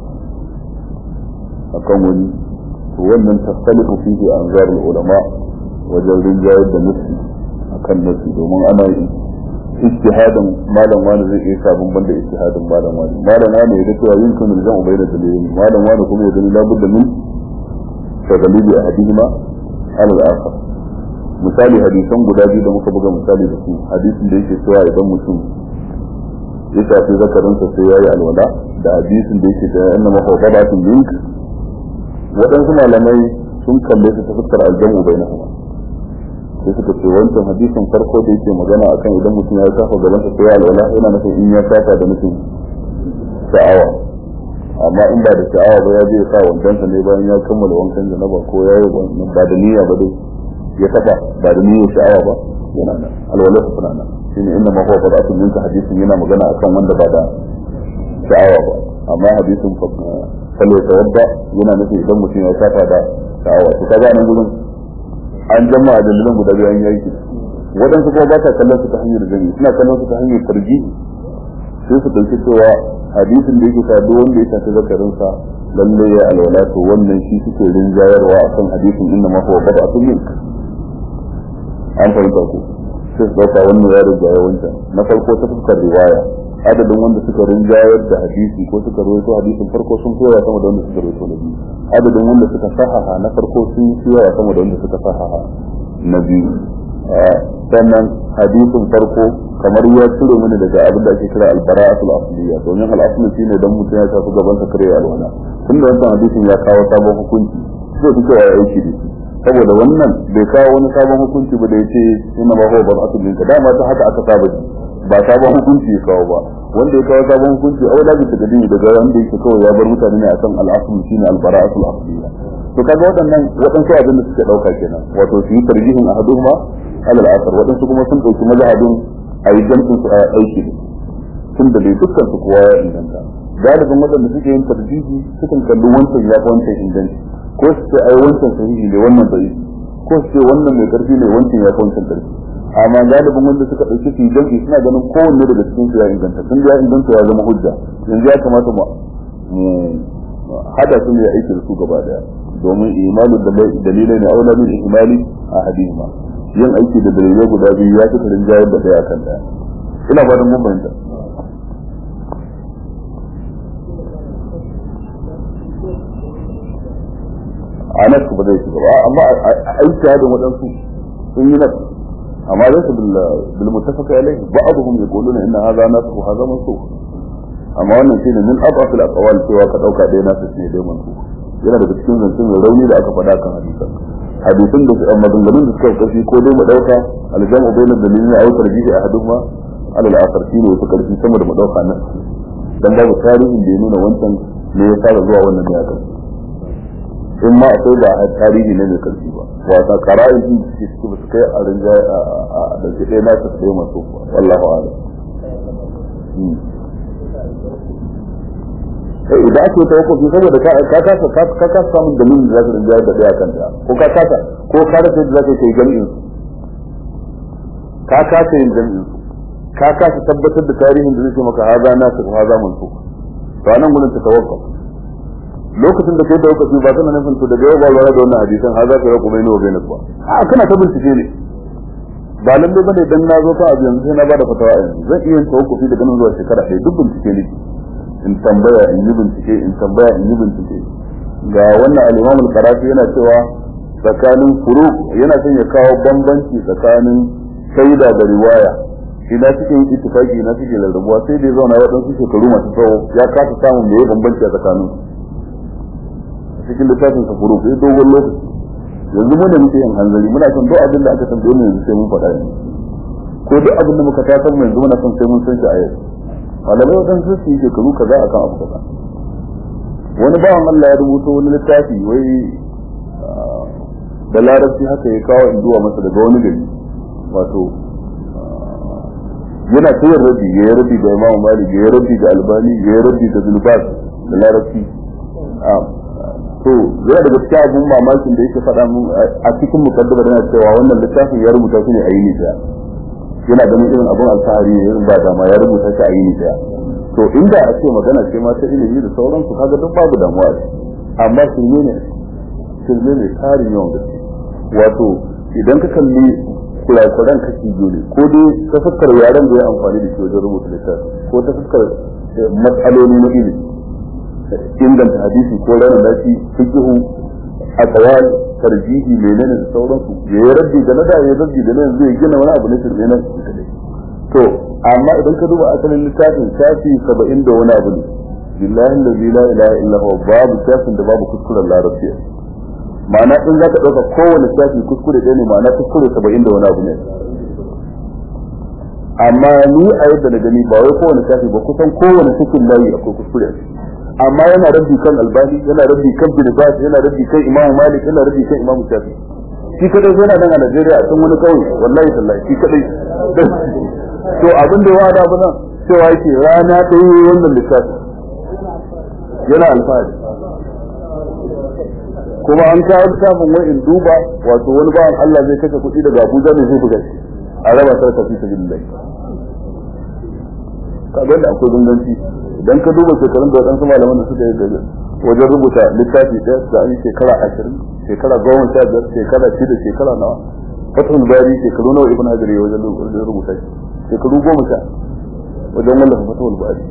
A: akan wani to wannan tasalifu fihi anzar ulama wajen rinjayar da nafsi akan nafsi domin ana yi ijtihadin malam wani zai iya sabon banda ijtihadin malam wani malam wani ya ga cewa yin kunu da ubai da dalilin malam wani kuma ya gani labudda min tagalibi ahadihima ala al-akhar misali hadisan guda biyu da muka buga misali da su hadisin da yake cewa idan mutum ya shafi zakarinsa sai ya yi alwala da hadisin da yake cewa inna mafawadatun link waɗansu malamai sun kalle su ta fuskar aljamu bai na kuma sai suka ce wancan hadisin farko da yake magana akan idan mutum ya shafa gabansa sai ya alwala yana nufin in ya shafa da nufin sha'awa amma in ba da sha'awa ba ya je ya sa wandansa ne bayan ya kammala wankan janaba ko ya yi ba da niyya ba dai ya taba ba da niyyar sha'awa ba yana nan alwala su suna nan shine inda ma huwa fada'atun minka hadisin yana magana akan wanda ba da sha'awa ba amma hadisin kallo tawadda yana nufin idan mutum ya shafa da sha'awa to kaga nan gurin an jama'a dalilan guda biyu an yi aiki waɗansu kuma ba sa kallon su ta hanyar gani suna kallon su ta hanyar tarji sai su ɗauki cewa hadisin da yake duk wanda ya shafi zakarinsa lalle ya alwala to wannan shi suke rinjayarwa akan hadisin inna ma huwa bada'atun minka an fahimta ku sai su dauka wannan ya rinjaye wancan na farko ta fuskar riwaya adadin wanda suka rinjayar da hadisi ko suka rawaito hadisin farko sun fi yawa sama da wanda suka rawaito na biyu adadin wanda suka sahaha na farko sun fi yawa sama da wanda suka sahaha na biyu sannan hadisin farko kamar ya cire mini daga abin da ake kira albara'atul asliya domin al'asli shine dan mutum ya shafi gaban sa kare alwala tunda wannan hadisin ya kawo sabon hukunci zai fi cewa ya aiki da shi saboda wannan bai kawo wani sabon hukunci ba da ya ce ina ma huwa bar'atul minka dama ta haka aka saba ji ba sabon hukunci ya kawo ba wanda ya kawo sabon hukunci a wadda bisa gadi daga wanda yake kawai ya bar mutane ne akan al'asul shine al-bara'atul asliya to kaga waɗannan waɗansu abin da suke ɗauka kenan wato su yi tarjihin ahaduhuma alal asar waɗansu kuma sun ɗauki mazhabin a yi jam'in su a aiki ne tun da dai dukkan su kowa ya inganta galibin waɗanda suke yin tarjihi sukan kalli wancan ya fi wancan inganci ko su ce ai wancan sahihi ne wannan bai ko su ce wannan mai karfi ne wancan ya fi wancan karfi amma galibin wanda suka ɗauki su jam'i suna ganin kowanne daga cikin su ya inganta tun da ya inganta ya zama hujja yanzu ya kamata mu hada su ne aiki da su gaba daya domin imalu dalilai ne aula min ihmali a hadima yin aiki da dalilai guda biyu ya fi rinjayar da daya kan daya ina fatan mun bayyana a nan ba zai shiga ba amma aiki hadin waɗansu sun yi nasu amma zai su bil mutafaka alai ba'dhum yaquluna inna hadha nasu wa hadha mansukh amma wannan shine min abafil aqwal cewa ka dauka dai nasu ne dai mansukh yana daga cikin zancen mai rauni da aka faɗa kan hadisan hadisan da maganganun da suka kashi ko dai mu dauka aljamu bainal dalilin aw tarjihi ahaduhuma ala al-akhar shine wata karfi sama da mu dauka nan dan babu tarihin da ya nuna wancan ne ya fara zuwa wannan ne akan in ma akwai da tarihi ne mai karfi ba wata qara'in din da suke ba su kai a rinja a da ke dai na su sai masu wallahu a'lam sai idan ake tawakkufi saboda ka ka kasa ka kasa samun dalilin da zaka rinja da daya kan daya ko ka kasa ko ka rasa da zaka kai jami'in ka kasa yin jami'in ka kasa tabbatar da tarihin da zai ce maka haza na su haza mun su to anan gurin ta tawakkuf lokacin da kai da lokaci ba kana nufin to daga yau ba lura da wannan hadisan haza ka rabu mai nawa bai nasu ba a kana ta bincike ne ba lalle bane dan na zo ka abu yanzu sai na bada fatawa yanzu zan iya yin tawakkufi daga nan zuwa shekara ɗaya duk bincike ne in tambaya in yi bincike in tambaya in yi bincike ga wannan al-imam al-qarafi yana cewa tsakanin furu yana son ya kawo bambanci tsakanin shaida da riwaya ina cikin ittifaki ina cikin rarrabuwa sai dai zauna waɗansu shekaru masu tsawo ya kasa samun me bambanci a tsakanin cikin littafin sa furu sai dogon lokaci yanzu mu da muke yin hanzari muna son duk abin da aka tambaye mu yanzu sai mun faɗa ne ko duk abin da muka tasar mu yanzu muna son sai mun san shi a yau malamai waɗansu su yi shekaru kaza akan abu kaza wani bawan Allah ya rubuta wani littafi wai da larabci haka ya kawo in zuwa masa daga wani gari wato yana sayar rabi ya yi rabi da imamu malik ya yi rabi da albani ya yi rabi da zulbas da larabci to yana daga cikin abun mamakin da yake faɗa mun a cikin mukaddama yana cewa wannan littafin ya rubuta shi ne a yini daya yana ganin irin abun alfahari ne irin ba dama ya rubuta shi a yini daya to inda a ce magana ce ma ta ilimi da sauransu kaga duk babu damuwa amma shirme ne shirme ne tarin yawan gaske wato idan ka kalli kurakuran kashi biyu ne ko dai ta fuskar yaren da ya amfani da shi wajen rubuta littafi ko ta fuskar matsaloli na ilimi inganta hadisi ko ranar lafi fikihu aqwal tarjihi menene da sauransu ya yi rabbi da na da ya rabbi da na yanzu ya gina wani abu na shirme na to amma idan ka duba asalin littafin shafi saba'in da wani abu ne billahi allazi la ilaha illa huwa babu shafin da babu kuskuren larabci ma'ana in za ka ɗauka kowane shafi kuskure ɗaya ne ma'ana kuskure saba'in da wani abu ne amma ni a yadda na gani ba wai kowane shafi ba kusan kowane cikin layi akwai kuskure amma yana rabbi kan albani yana rabbi kan bin bas yana rabbi kan imam malik yana rabbi kan imam shafi shi kadai yana nan a Najeriya a can wani kauye wallahi tallahi shi kadai to abin da ya wada bana cewa yake rana ta yi wannan lissafi yana alfahari kuma an kawo littafin wai in duba wato wani bawan Allah zai kashe kuɗi daga Abuja ne zai buga shi a raba sarka fi sabilillah kaga da akwai gunganci idan ka duba shekarun da waɗansu malaman da suka yi da wajen rubuta littafi ɗaya da an yi shekara ashirin shekara goma sha biyar shekara shida shekara nawa fatul bari shekaru nawa ibn hajar ya wajen rubuta shi shekaru goma sha wajen wallafa fatul bari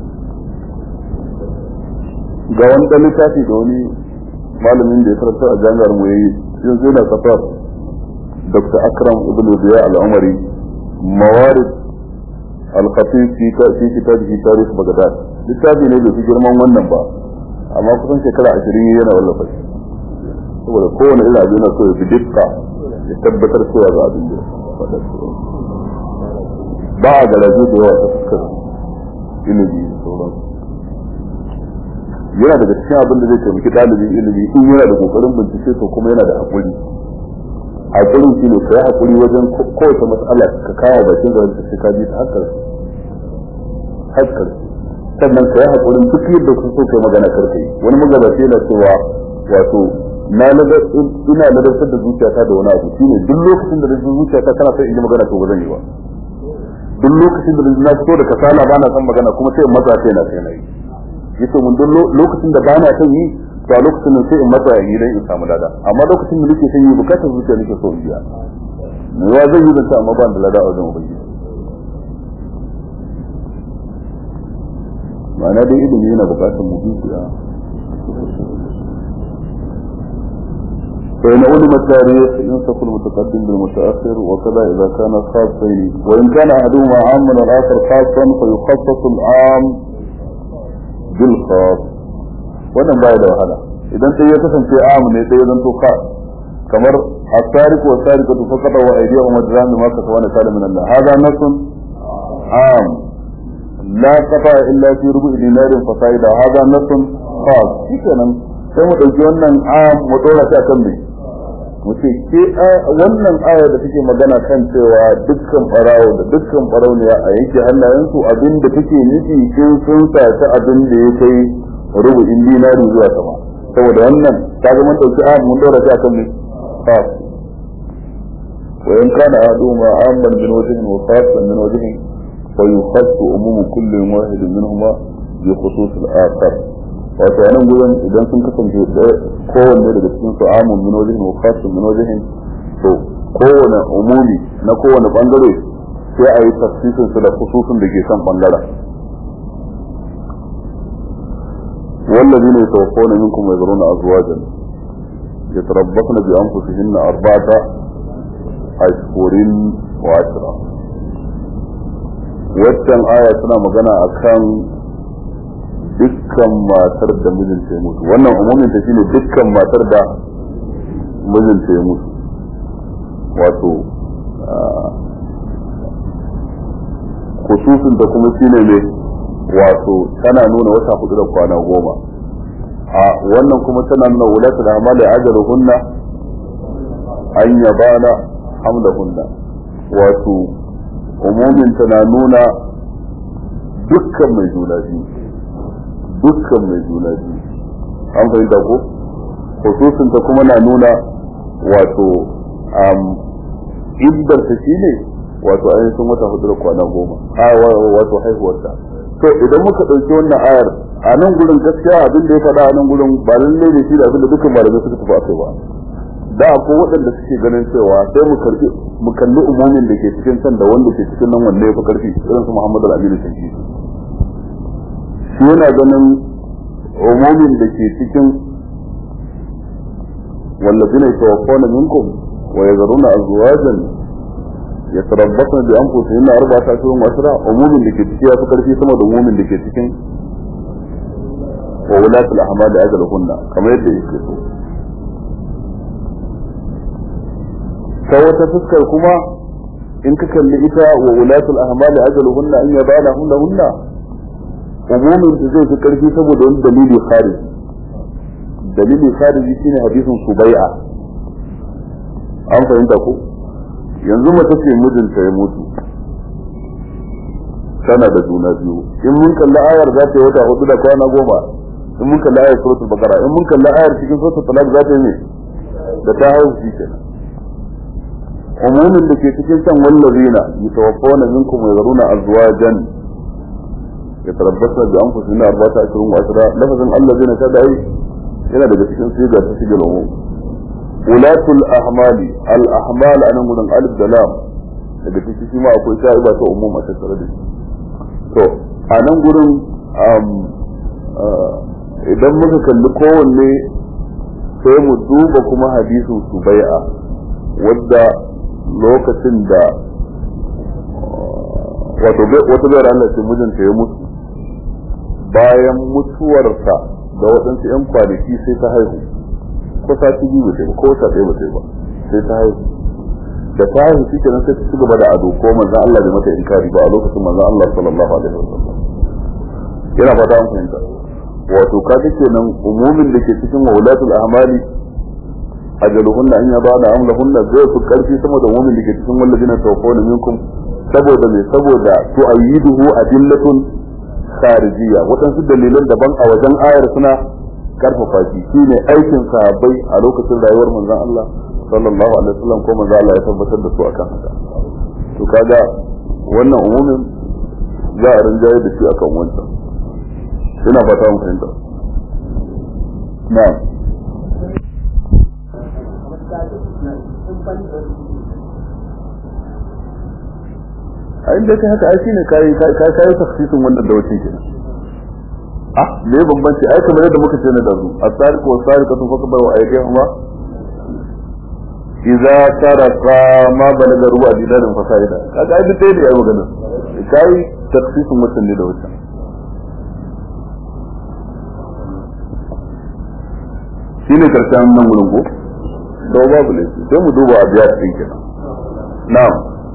A: ga wani ɗan littafi da wani malamin da ya karanta a jami'ar mu yayi yanzu yana safar dr akram ibn ziya al-umari mawarid al-khatib fi fi kitabihi tarikh baghdad littafi ne bai fi girman wannan ba amma kusan shekara ashirin yana wallafa shi saboda kowane irin abu yana so ya fi dukka ya tabbatar cewa ga abin da faɗa ba a garaje da yawa ta fuskar ilimi da sauransu yana daga cikin abin da zai taimaki ɗalibin ilimi in yana da kokarin bincike to kuma yana da haƙuri haƙuri shi ne ka yi haƙuri wajen kowace matsala ka kawo bakin garin ta ka bi ta hakkar hakkar sannan ka yi haƙurin duk yadda kun so kai magana karka yi wani magabaci yana cewa wato na ina ladabtar da zuciyata da wani abu shine duk lokacin da rajin zuciyata tana son in yi magana to ba zan yi ba duk lokacin da na fito da kasala ba na son magana kuma sai in matsa sai na sai na yi yace mun duk lokacin da ba na son yi to a lokacin nan sai in matsa yi dan in samu lada amma lokacin da nake son yi bukatar zuciya nake so in biya me ya zan yi da ta amma ba da lada a wajen ubangiji ma'ana dai ilimi yana bukatar mu biya فإن علم التاريخ ينسخ المتقدم بالمتأخر وكذا إذا كان خاصين وإن كان أحدهما عاما والآخر خاصا فيخصص العام بالخاص wannan baya da wahala idan sai ya kasance am ne sai ya zanto ka kamar asariku wa sarikatu faqata wa aydihum wajran ma ka tawana kala min Allah hada nasun am la qata illa fi rubu'i dinarin fa saida hada nasun khas shikenan sai mu dauki wannan am mu dora ta kan me mu ce ke wannan aya da take magana kan cewa dukkan farawo da dukkan farauniya a yanke hannayensu abin da take nufi sun sun saci abin da ya kai rubu'in dinari zuwa sama saboda wannan ta ga mun dauki aya mun dora ta kan me khas wa in kana aduma amman min wajhin wa khasan min wajhin fa yukhassu umumu kulli wahid minhuma bi khusus al-akhar wato nan gurin idan sun kasance kowanne daga cikin su amun min wajen wa khasun min wajen to kowane umumi na kowane bangare sai a yi tafsirin su da khususun da ke kan bangaren والذين يتوفون منكم ويذرون أزواجا يتربصن بأنفسهن أربعة أشهر وعشرة waccan aya tana magana akan dukkan matar da mijinta ya mutu wannan umumin ta shine dukkan matar da mijinta ya mutu wato khususin da kuma shine ne wato tana nuna wata hudu da kwana goma a wannan kuma tana nuna wulatul amali ajaluhunna an yabana hamlahunna wato umumin tana nuna dukkan mai juna biyu dukkan mai juna biyu an fahimta ko khususin ta kuma na nuna wato iddar ta shine wato ainihin wata hudu da kwana goma a wato haihuwarta to idan muka ɗauki wannan ayar a nan gurin gaskiya abin da ya faɗa a nan gurin ba lalle ne shi da abin da dukkan malamai suka tafi akai ba da akwai waɗanda suke ganin cewa sai mu karbi mu kalli umumin da ke cikin can da wanda ke cikin nan wanda ya fi karfi irin su Muhammadu Al-Aminu Shanki shi yana ganin umumin da ke cikin wallazina yatawaffawna minkum wa yazaruna azwajan yatarabbasna bi anfusihinna arba'ata ashhurin wa ashra umumin da ke ciki ya fi karfi sama da umumin da ke cikin wa wulatul ahmali ajaluhunna kamar yadda yake so ta wata fuskar kuma in ka kalli ita wa wulatul ahmali ajaluhunna an yabana hunna hunna umumin da zai fi karfi saboda wani dalili khariji dalili khariji shine hadisin subai'a an fahimta ko yanzu mace ce mijinta ya mutu tana da juna biyu in mun kalli ayar za ta yi wata hudu da kwana goma in mun kalli ayar suratul bakara in mun kalli ayar cikin suratul talaq za ta yi ne da ta haihu shi kenan umumin da ke cikin can wallazina yatawaffawna minkum wa yazaruna azwajan yatarabbasna bi anfusihim arba'ata ashhurin wa ashra lafazin allazina kada ai yana daga cikin siga ta sigil umum ulatul ahmali al ahmal anan gudan alif da lam daga cikin shi ma akwai sha'iba ta umum a tattare da shi to a nan gurin idan muka kalli kowanne sai mu duba kuma hadisin subai'a wadda lokacin da wato wata bayar Allah ce mijinta ya mutu bayan mutuwarsa da waɗansu 'yan kwanaki sai ta haihu ko sati biyu ba ba ko wata ɗaya ba ba sai ta haihu da ta haihu shi kenan sai ta ci gaba da ado ko manzan Allah bai mata inkari ba a lokacin manzan Allah sallallahu alaihi wasallam yana fata an fahimta wato kaga kenan umumin da ke cikin wulatul ahmali ajaluhunna an yabana amlahunna zai fi karfi sama da umumin da ke cikin walladina tawaffawna minkum saboda me saboda tu'ayyiduhu adillatun kharijiyya waɗansu dalilan daban a wajen ayar suna karfafa shi shine aikin sahabbai a lokacin rayuwar manzon Allah sallallahu alaihi wasallam ko manzon Allah ya tabbatar da su akan haka to kaga wannan umumin za a rinjaye da shi akan wancan ina fata mun fahimta na'am a inda kai haka ai shine kai kai kai takhsisin wannan da wuce kenan ah me bambanci ai kamar yadda muka ce na dazu as-sariqu was-sariqatu faqbalu aydihuma idza taraka ma balaga ruwa dinarin fasaida kaga ai dai da ya magana kai takhsisin mutum ne da wuce shine karshen nan wurin ko to babu ne sai mu duba abiya din kenan na'am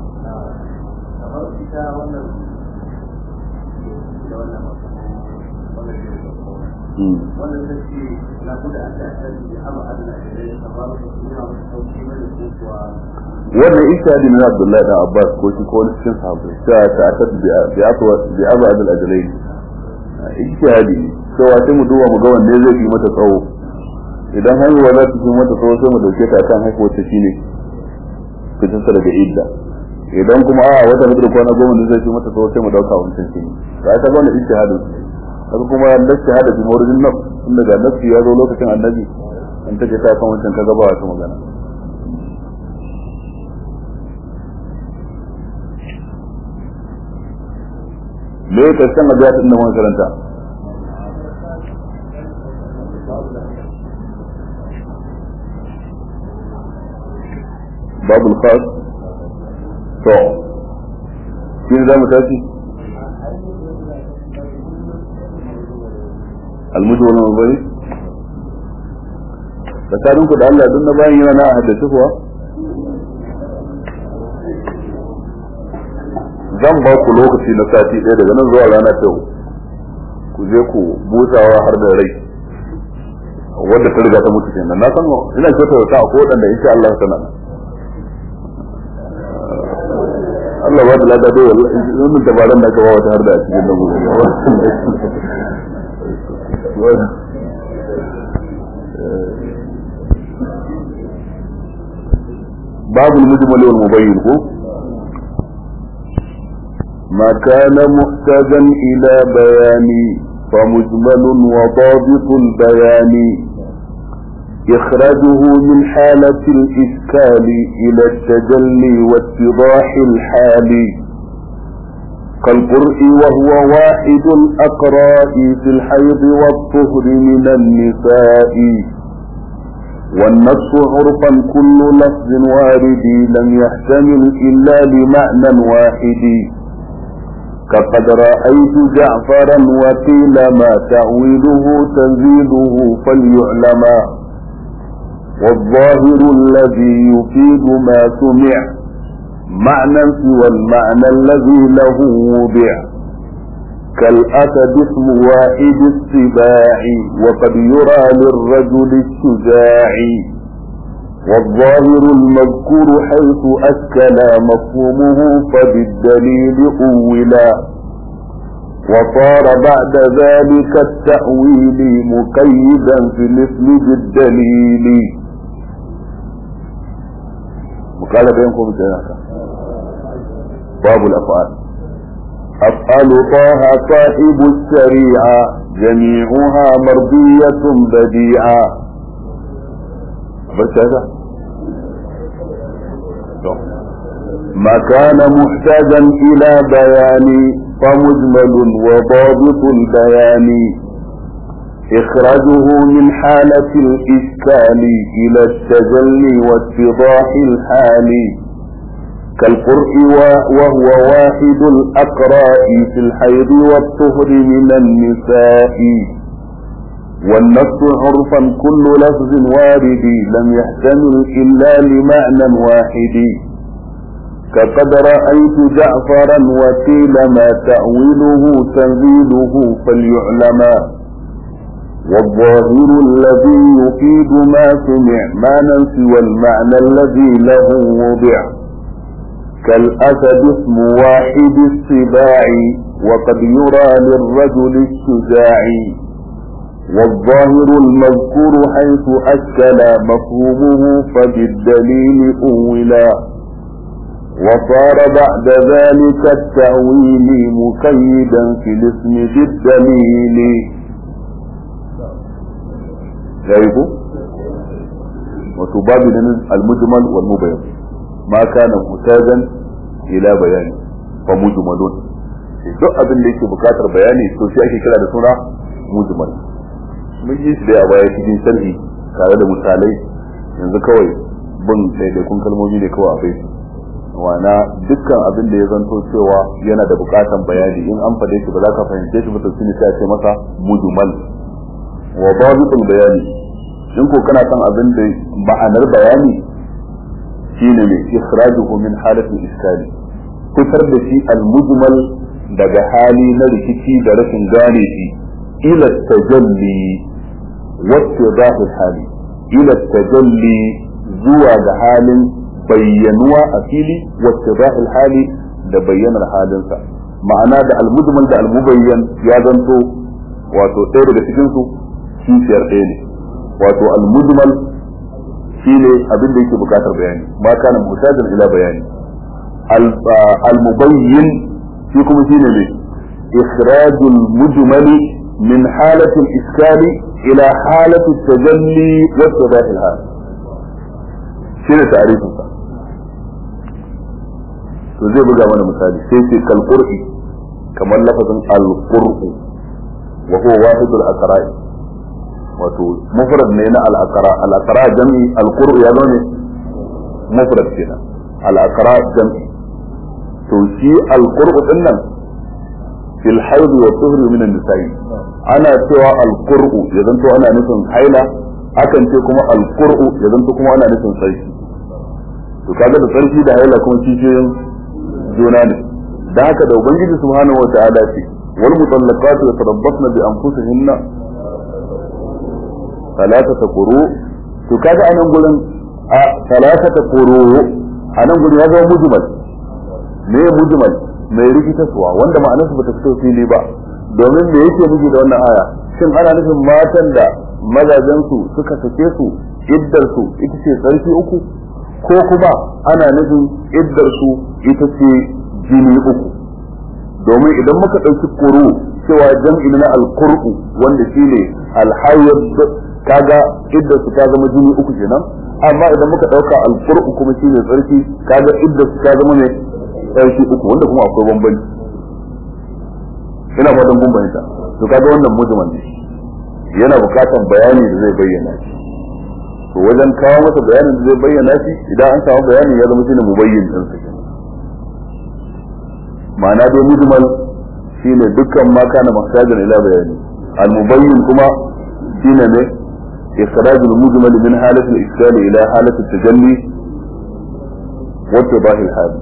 A: wannan ishadi na Abdullahi da Abbas ko shi ko wani cikin sahabbai ta ta ta bi atwa bi abu adal ajalain ishadi cewa sai mu duba mu ga wanne zai yi mata tsawo idan haihuwa za ta fi mata tsawo sai mu dauke ta kan haihuwar ta shine fitin ta daga idda idan kuma a wata mutu kwana goma da zai fi mata tsawo sai mu dauka wancan shine to ai ta ga wannan ishadin haka kuma nasi hada bi mawridin nafs tun daga nafsi ya zo lokacin annabi an take ta kan wancan kaga ba wata magana me ya karshen abiya din nan karanta babul khas to shi za mu tashi almujmal mabari tsakaninku da Allah duk na bayan yana na haddace kuwa zan ba ku lokaci na sati ɗaya daga nan zuwa rana ta ku je ku busawa har da rai wadda ta riga ta mutu kenan na san ina kyautar ta ko wadanda insha Allah sana Allah ba da lada dai wallahi wannan dabaran da ka ba wata har da a cikin nan babu al-mujmal wal mubayyin ko ما كان محتاجا إلى بيان فمجمل وضابط البيان إخراجه من حالة الإشكال إلى التجلي واتضاح الحال كالقرء وهو واحد الأقراء في الحيض والطهر من النساء والنص عرفا كل لفظ وارد لم يحتمل إلا لمعنى واحد كقد رأيت جعفرا وقيل ما تأويله تنزيله فليعلم والظاهر الذي يفيد ما سمع معنى سوى المعنى الذي له وضع كالأسد اسم واحد السباع وقد يرى للرجل الشجاع والظاهر المذكور حيث أكل مفهومه فبالدليل أولا وصار بعد ذلك التأويل مقيدا في الاسم بالدليل وقال بينكم جناك باب الأفعال أفعال طه صاحب الشريعة جميعها مرضية بديعة بس هذا ما كان محتاجا إلى بيان فمجمل وضابط البيان إخراجه من حالة الإشكال إلى التجلي واتضاح الحال كالقرء وهو واحد الأقراء في الحيض والطهر من النساء والنص عرفا كل لفظ وارد لم يحتمل إلا لمعنى واحد كقد رأيت جعفرا وقيل ما تأويله تنزيله فليعلم والظاهر الذي يفيد ما سمع معنى سوى المعنى الذي له وضع كالأسد اسم واحد السباع وقد يرى للرجل الشجاع والظاهر المذكور حيث أشكل مفهومه فبالدليل أولا وصار بعد ذلك التأويل مقيدا في الاسم بالدليل غيبه وتباب المجمل والمبين ما كان محتاجا إلى بيان فمجمل duk abin da yake bukatar bayani to shi ake kira da suna mujmal mun yi shi da a baya cikin sharhi tare da misalai yanzu kawai bin daidaikun kalmomi ne kawai a bai wana dukkan abin da ya zanto cewa yana da bukatan bayani in an fade shi ba za ka fahimce shi ba to shine sai a ce masa mujmal wa babitul bayani in ko kana son abin da ma'anar bayani shine ne ikhrajuhu min halatil iskali fitar da shi al-mujmal daga hali na rikici da rashin gane shi ila tajalli wa istidahul hali ila tajalli zuwa ga halin bayyanuwa a fili wa istidahul hali da bayyanar halinsa ma'ana da al-mujmal da al-mubayyan ya zanto wato ɗaya daga cikin su kishiyar ɗaya ne wato al-mujmal shine abin da yake bukatar bayani ma kana mutajar ila bayani al-mubayyin shi kuma shine ne ikhrajul mujmali min halati al-iskal ila halati at-tajalli wa tadah al-hal shine ta'rifin sa to zai buga mana misali sai ce kal qur'i kamar lafazin al-qur'u wa huwa wahidul aqra'i wato mufrad ne na al-aqra al-aqra jami al-qur'u ya zo ne mufrad kenan al-aqra jam'i to shi al-qur'u din nan fil haid wa tuhri min an-nisa'i ana cewa al-qur'u ya zanto ana nufin haila akan ce kuma al-qur'u ya zanto kuma ana nufin sarki to kaga da sarki da haila kuma kishiyoyin juna ne da haka da ubangiji subhanahu wa ta'ala ce wal mutallaqatu yatarabbasna bi anfusihinna salatata quru to kaga anan gurin a salatata quru anan gurin ya zama mujmal me mujmal mai rikitaswa wanda ma'anarsa bata fito fili ba domin me yake nufi da wannan aya shin ana nufin matan da mazajen su suka sake su iddar su ita ce sarki uku ko kuma ana nufin iddar su ita ce jini uku domin idan muka ɗauki kuru cewa jam'i na alqur'u wanda shine alhayyad kaga iddar su ta zama jini uku kenan amma idan muka ɗauka alqur'u kuma shine tsarki kaga iddar su ta zama ne tsarki uku wanda kuma akwai bambanci ina fatan kun bayyana to kaga wannan mujmal ne yana bukatan bayani da zai bayyana shi to wajen kawo masa bayanin da zai bayyana shi idan an samu bayani ya zama shine mubayyin din sa kenan ma'ana dai mujmal shine dukkan ma kana mahtajan ila bayani al mubayyin kuma shine ne ikhraj al mujmal min halati al iskal ila halati al tajalli wa tibah al hal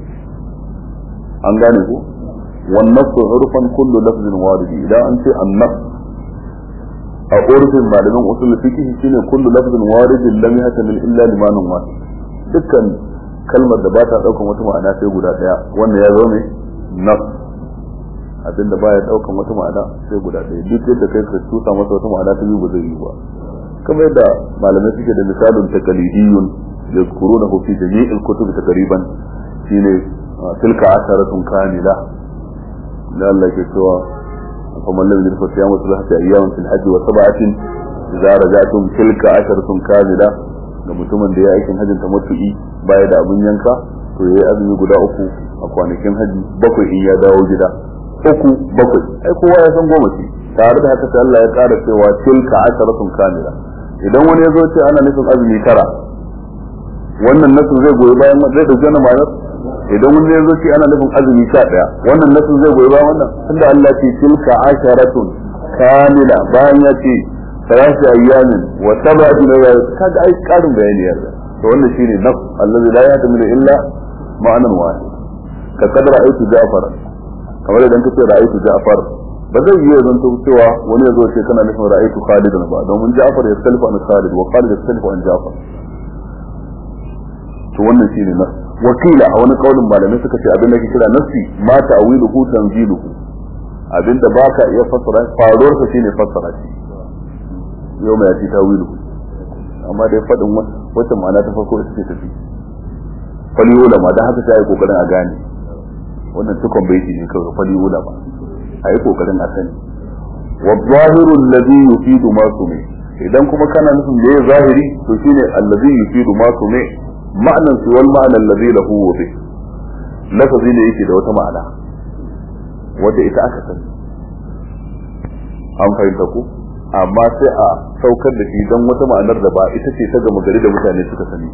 A: an gane ko wan nafs urfan kullu lafzin warid idan an ce an nafs a urfin malamin usul fiqh shine kullu lafzin waridin lam yahtamil illa limanun wahid dukkan kalmar da ba ta daukan wata ma'ana sai guda daya wannan ya zo ne nafs abinda baya daukan wata ma'ana sai guda daya duk yadda kai ka tusa masa wata ma'ana ta biyu ba zai yi ba kamar yadda malamai suke da misalun taqlidiyun yazkurunahu fi jami'il kutub taqriban shine tilka asharatun kamila da Allah ke cewa فمن لم يجد فصيام ثلاثة أيام في الحج وسبعة إذا رجعتم تلك عشرة كاملة ga mutumin da ya aikin hajjin tamattu'i baya da abin yanka to yayi azumi guda uku a kwanakin haji bakwai in ya dawo gida uku bakwai ai kowa ya san goma ce tare da haka sai Allah ya ƙara cewa tilka asharatun kamila idan wani ya zo ce ana nufin azumi tara wannan nasu zai goyi bayan zai dauki wannan ma'anar idan wani ya zo ce ana nufin azumi sha ɗaya wannan nasu zai goyi bayan wannan tunda Allah ce tilka asharatun kamila bayan ya ce salatu ayyamin wa sab'atu layal kaga ai karin bayani yarda to wannan shine naf allazi la yatamilu illa ma'anan wahid ka kadara aitu ja'far kamar idan kace ra'aytu ja'far ba zai yi zan to cewa wani ya zo ce kana nufin ra'aytu khalid ba domin ja'far ya khalifa an khalid wa khalid ya khalifa an ja'far to wannan shine naf wakila a wani kaulin malamai suka ce abin da ke kira nafsi ma ta'wiluhu tanziluhu abinda baka iya fassara faruwar sa shine fassara shi yau mai yati tawilu amma dai fadin wata ma'ana ta farko ita ce tafi fali ulama dan haka sai ai kokarin a gane wannan tukon baiti ne kawai fali ulama ai kokarin a sani wa zahiru alladhi yufidu ma sumi idan kuma kana nufin da zahiri to shine alladhi yufidu ma sumi ma'anan su wal ma'ana alladhi lahu wufi lafazi ne yake da wata ma'ana wanda ita aka sani an fahimta ku amma sai a saukar da shi don wata ma'anar da ba ita ce ta gama gari da mutane suka sani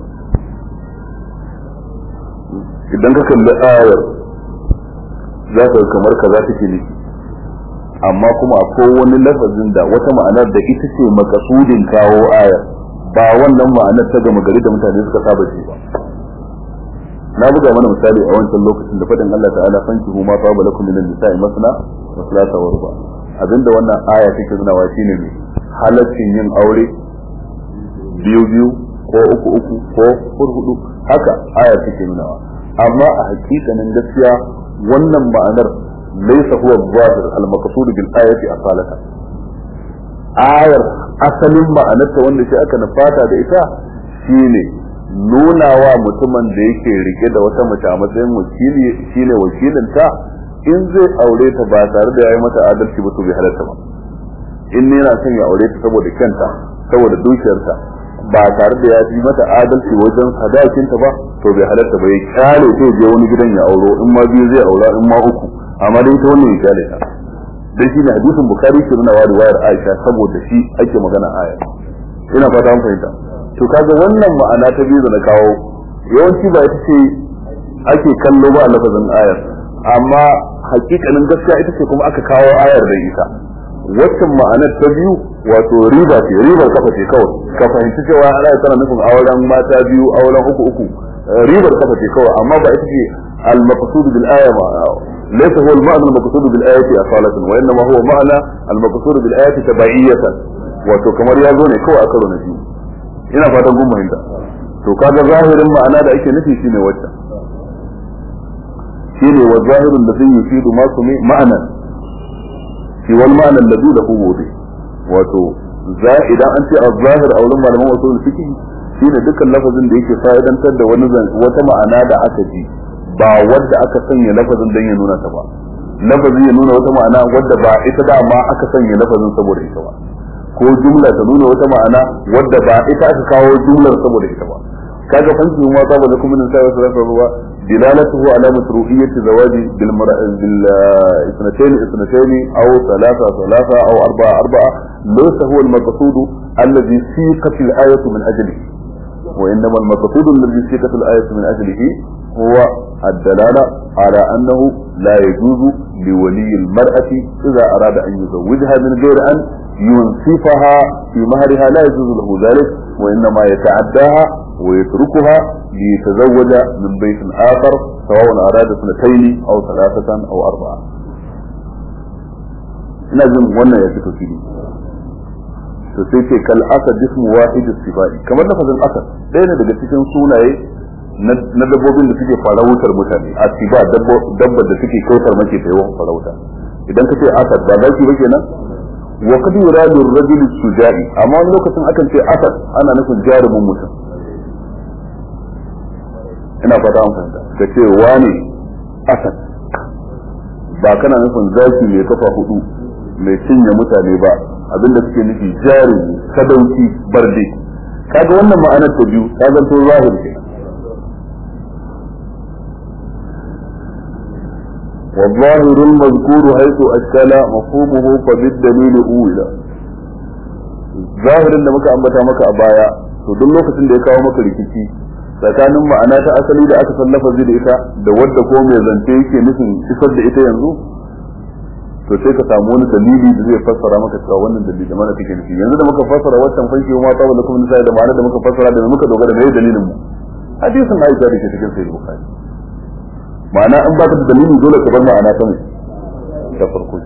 A: idan ka kalli ayar za ka kamar kaza take ne amma kuma akwai wani lafazin da wata ma'anar da ita ce makasudin kawo ayar ba wannan ma'anar ta gama gari da mutane suka saba ce ba na buga mana misali a wancan lokacin da fadin Allah ta'ala fankihu ma fa balakum minan nisa'i masna wa thulatha wa ruba' abinda wannan aya take nunawa shine ne halaccin yin aure biyu biyu ko uku uku ko hurhudu haka aya take nunawa amma a hakikanin gaskiya wannan ma'anar laysa huwa zahir al-maqsud bil ayati asalata ayar asalin ma'anarta wanda shi aka nufata da ita shine nunawa mutumin da yake rike da wata mace a matsayin wakili shine wakilinta in zai aure ta ba tare da yayi mata adalci ba to bai halatta ba in ne yana son ya aure ta saboda kyanta saboda dukiyarta ba tare da ya yi mata adalci wajen sadakinta ba to bai halatta ba ya kyale sai je wani gidan ya auro in ma biyu zai aura in ma uku amma dai ta wannan ya kyale ta dan shi ne hadisin bukari ke nuna wari wayar aisha saboda shi ake magana aya ina fata an fahimta to kaga wannan ma'ana ta biyu da na kawo yawanci ba ita ce ake kallo ba a lafazin ayar amma hakikanin gaskiya ita ce kuma aka kawo ayar da ita waccan ma'anar ta biyu wato riba ce ribar kafa ce kawai ka fahimci cewa ana tana nufin auren mata biyu auren uku uku ribar kafa ce kawai amma ba ita ce al-maqsud bil aya ma laysa huwa al-ma'na al-maqsud bil ayati asalatan wa inma huwa ma'na al-maqsud bil ayati tabaiyatan wato kamar ya zo ne kawai a karo na biyu ina fatan kun fahimta to kaga zahirin ma'ana da ake nufi shine waccan shine wa zahirun da zai yufidu ma su ma'ana shi wal ma'ana alladhi lahu wudi wato za idan an ce az-zahir a wurin malaman usul fiqh shine dukkan lafazin da yake fa'idantar da wani wata ma'ana da aka ji ba wadda aka sanya lafazin dan ya nuna ta ba lafazin ya nuna wata ma'ana wadda ba ita da ma aka sanya lafazin saboda ita ba ko jumla ta nuna wata ma'ana wadda ba ita aka kawo jumlar saboda ita ba kaga fanki ma ta bada kuma min sai sallallahu alaihi wa dilalatuhu ala masruhiyyati zawaji bil bil isnatayn isnatayn aw thalatha thalatha aw arba'a arba'a laysa huwa al maqsud alladhi siqat al ayatu min ajlihi wa innama al maqsud alladhi siqat al ayatu min ajlihi huwa الدلالة على أنه لا يجوز لولي المرأة إذا أراد أن يزوجها من غير أن ينصفها في مهرها لا يجوز له ذلك وإنما يتعداها ويتركها ليتزوج من بيت آخر سواء أراد اثنتين أو ثلاثة أو أربعة لازم وانا يفتو فيه to sai ce kal asad ismu wahid sifai kamar lafazin asad ɗaya ne daga cikin sunaye na dabbobin da suke farautar mutane a siba dabbar da suke kautar mace ta yawan farauta idan ka ce asad ba zaki ba kenan wa kad yuradu ar-rajul sujai amma wani lokacin akan ce asad ana nufin jarumin mutum ina fata an fahimta ka ce wani asad ba kana nufin zaki mai kafa hudu mai cinye mutane ba abinda suke nufi jarumi sadauki barde kaga wannan ma'anar ta biyu ta zanto zahir kenan والظاهر المذكور حيث أشكال مفهومه فبالدليل أولى ظاهر da muka ambata maka a baya to duk lokacin da ya kawo maka rikici tsakanin ma'ana ta asali da aka san lafazi da ita da wadda ko mai zance yake nufin isar da ita yanzu to sai ka samu wani dalili da zai fassara maka cewa wannan dalili mana take nufi yanzu da muka fassara wancan fanki ma ta wala kuma sai da ma'ana da muka fassara da muka dogara da dalilin mu hadisin Aisha da ke cikin sahih Bukhari ma'ana in baka da dalili dole ka bar ma'ana ta mai ta farko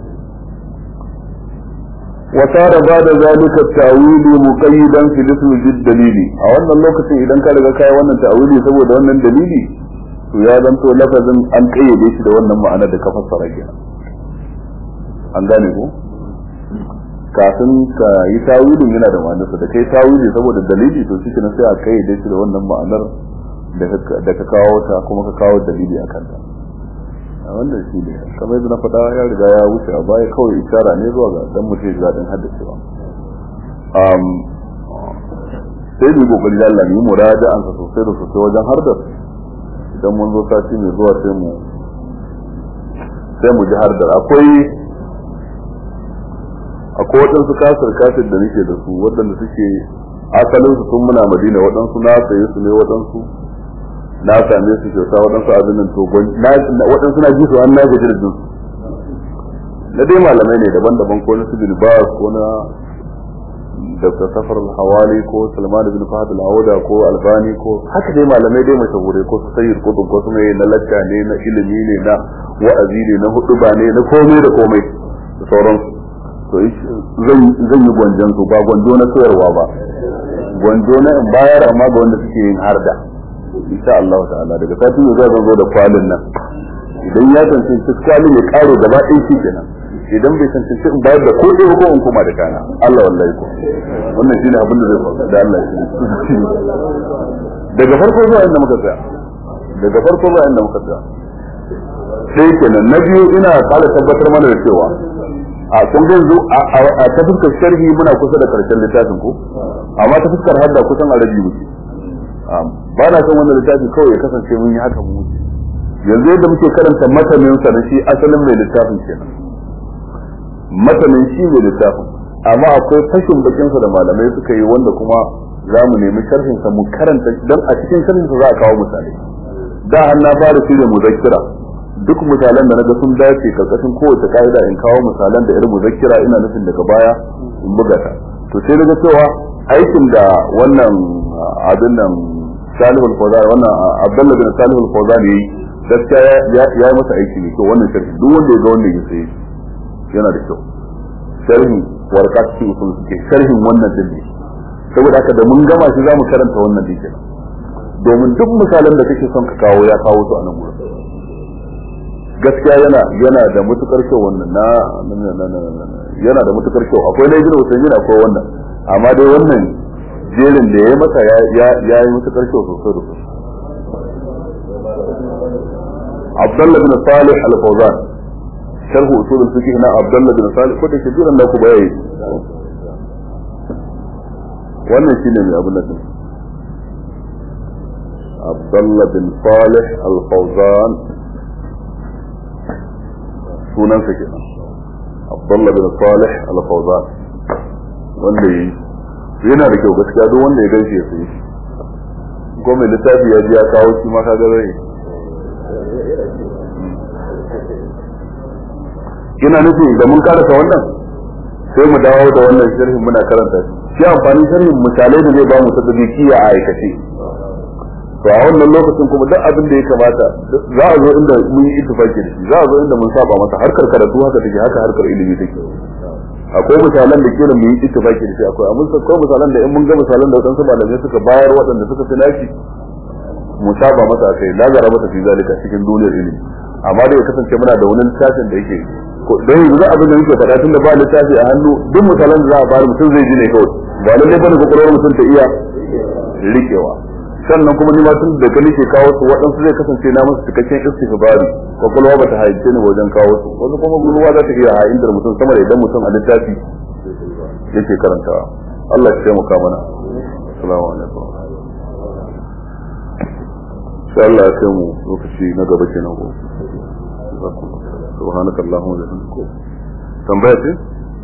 A: wa tara bada zalika ta'wili muqayyidan fi ismi jid dalili a wannan lokacin idan ka riga kai wannan ta'wili saboda wannan dalili to ya zanto lafazin an kayyade shi da wannan ma'ana da ka fassara kenan an gane ko kafin ka yi tawilin yana da ma'anarsa da kai tawili saboda dalili to shi kenan sai a kayyade shi da wannan ma'anar da ka kawo ta kuma ka kawo dalili a kanta a wannan shi ne kamar yadda na faɗa ya riga ya wuce a baya kawai ishara ne zuwa ga dan mutum ya daɗin haddacewa sai mu kokari da Allah ne mu raja an sa sosai da sosai wajen hardar idan mun zo sati mai zuwa sai mu sai mu ji hardar akwai akwai waɗansu kasar kasar da nake da su waɗanda suke asalin su sun muna madina waɗansu na saye su ne waɗansu na same su kyauta waɗansu abin nan to waɗansu na ji su an na gaji da su na dai malamai ne daban-daban ko na sibir ba ko na dr safar hawali ko salman bin fahad al-auda ko albani ko haka dai malamai dai mashahurai ko su sayyid kutub ko su mai na lacca ne na ilimi ne na wa'azi ne na huduba ne na komai da komai da sauransu to zan yi gwanjon su ba gwanjo na sayarwa ba gwanjo na in bayar amma ga wanda suke yin harda insha Allah ta'ala daga sati ne zai zo da kwalin nan idan ya tantance kwalin ya kare gaba ɗaya shi kenan idan bai tantance in bayar da ko ɗaya ko in kuma da kana Allah wallahi ko wannan shine abin da zai faru da Allah shi daga farko zuwa inda muka tsaya daga farko zuwa inda muka tsaya sai kenan na biyu ina kala tabbatar mana da cewa a kun ga yanzu a ta fuskar sharhi muna kusa da karshen littafin ko amma ta fuskar hadda kusan a rabi muke ba na son wannan littafi kawai ya kasance mun yi haka mu wuce yanzu yadda muke karanta matanin sa da shi asalin mai littafin kenan matanin shi mai littafin amma akwai fashin bakin sa da malamai suka yi wanda kuma za mu nemi sharhin sa mu karanta dan a cikin sharhin sa za a kawo misalai da har na fara shirya muzakkira duk misalan da naga sun dace karkashin kowace ka'ida in kawo misalan da irin muzakkira ina nufin daga baya in buga ta to sai daga cewa aikin da wannan abin nan Salihu al-Fawzan wannan Abdullah bin Salihu al-Fawzan yayi gaskiya ya yi masa aiki ne to wannan sharhi duk wanda ya ga wannan ya sai yana da kyau sharhi warqat fi usul suke sharhin wannan din ne saboda haka da mun gama shi zamu karanta wannan din kenan domin duk misalan da kake son ka kawo ya kawo su a nan gurin gaskiya yana yana da matukar kyau wannan na yana da matukar kyau akwai na ibnu usaymin akwai wannan amma dai wannan jerin da ya masa ya ya yi matukar kyau sosai da sosai Abdullah bin Salih al-Fawzan sharh usul al-fiqh na Abdullah bin Salih ko da ke jiran da ku bayayi wannan shine mai abin nan Abdullah bin Salih al-Fawzan sunansa kenan Abdullah bin Salih al-Fawzan wanda yi yana da kyau gaskiya duk wanda ya gaishe ya sai ko mai littafi ya ji ya kawo shi ma ka ga zai ina nufin da mun karasa wannan sai mu dawo da wannan sharhin muna karanta shi shi amfanin sharhin misalai da zai ba mu tadbikiya a aikace to a wannan lokacin kuma duk abin da ya kamata za a zo inda mun yi ittifaki da shi za a zo inda mun saba masa harkar karatu haka take haka harkar ilimi take akwai misalan da kila mu yi ittifaki da shi akwai amma akwai misalan da in mun ga misalan da wadansu malamai suka bayar waɗanda suka fi nashi mu saba masa akai lazara masa fi zalika cikin duniyar ilimi amma da ya kasance muna da wani littafin da yake don yanzu abin da muke faɗa tunda ba littafi a hannu duk misalan da za a bayar mutum zai ji ne kawai ba lallai bane kokarin mutum ta iya rikewa sannan kuma ni ma tun da gani ke kawo su waɗansu zai kasance na musu cikakken istighfari kwakwalwa ba ta haice ni wajen kawo su wani kuma gulwa za ta iya ha'indar mutum sama da idan mutum a littafi yake karantawa Allah ya taimaka mana assalamu alaikum sai Allah ya kai mu lokaci na gaba kenan ko سبحانك اللهم وبحمدك tambaya ce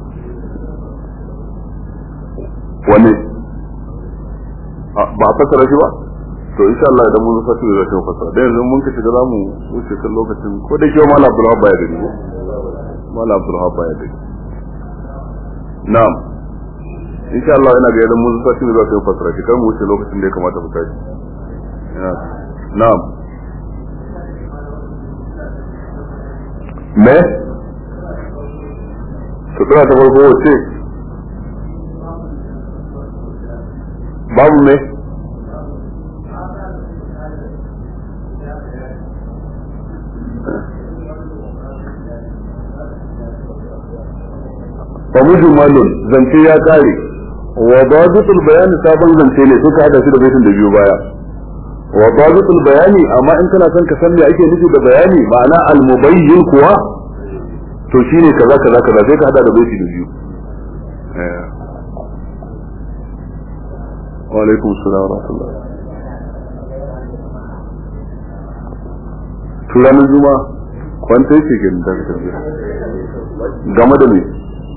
A: wani ba a fasara shi ba to insha Allah idan mun fasa da zai fasara da yanzu mun kace za mu wuce kan lokacin ko da ke mallam Abdul Wahab ya gani ko mallam Abdul Wahab ya gani na'am insha Allah ina ga idan mun fasa da zai fasara shi kan mu wuce lokacin da ya kamata mu tashi na'am me sutura ta farko wace babu me fa mujmalun zance ya kare wa bazitul bayani sabon zance ne suka hada shi da baitin da biyu baya wa bazitul bayani amma in kana son ka san me ake nufi da bayani ma'ana al-mubayyin kuwa to shine kaza kaza kaza sai ka hada da baiti da biyu wa alaikum assalam wa rahmatullah turanin juma kwanta yake gani da game da me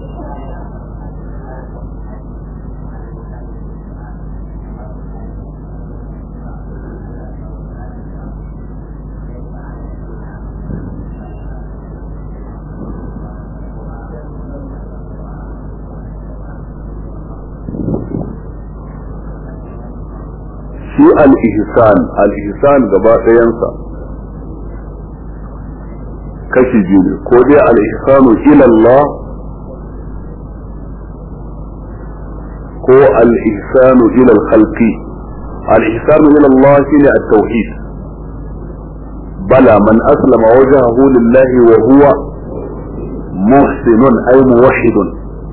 A: shi al-ihsan al-ihsan gaba ɗayansa kashi biyu ne ko dai al-ihsanu ila Allah ko al-ihsanu ila al-khalqi al-ihsanu ila Allah shine at-tauhid bala man aslama wajhahu lillahi wa huwa muhsinun ay muwahhidun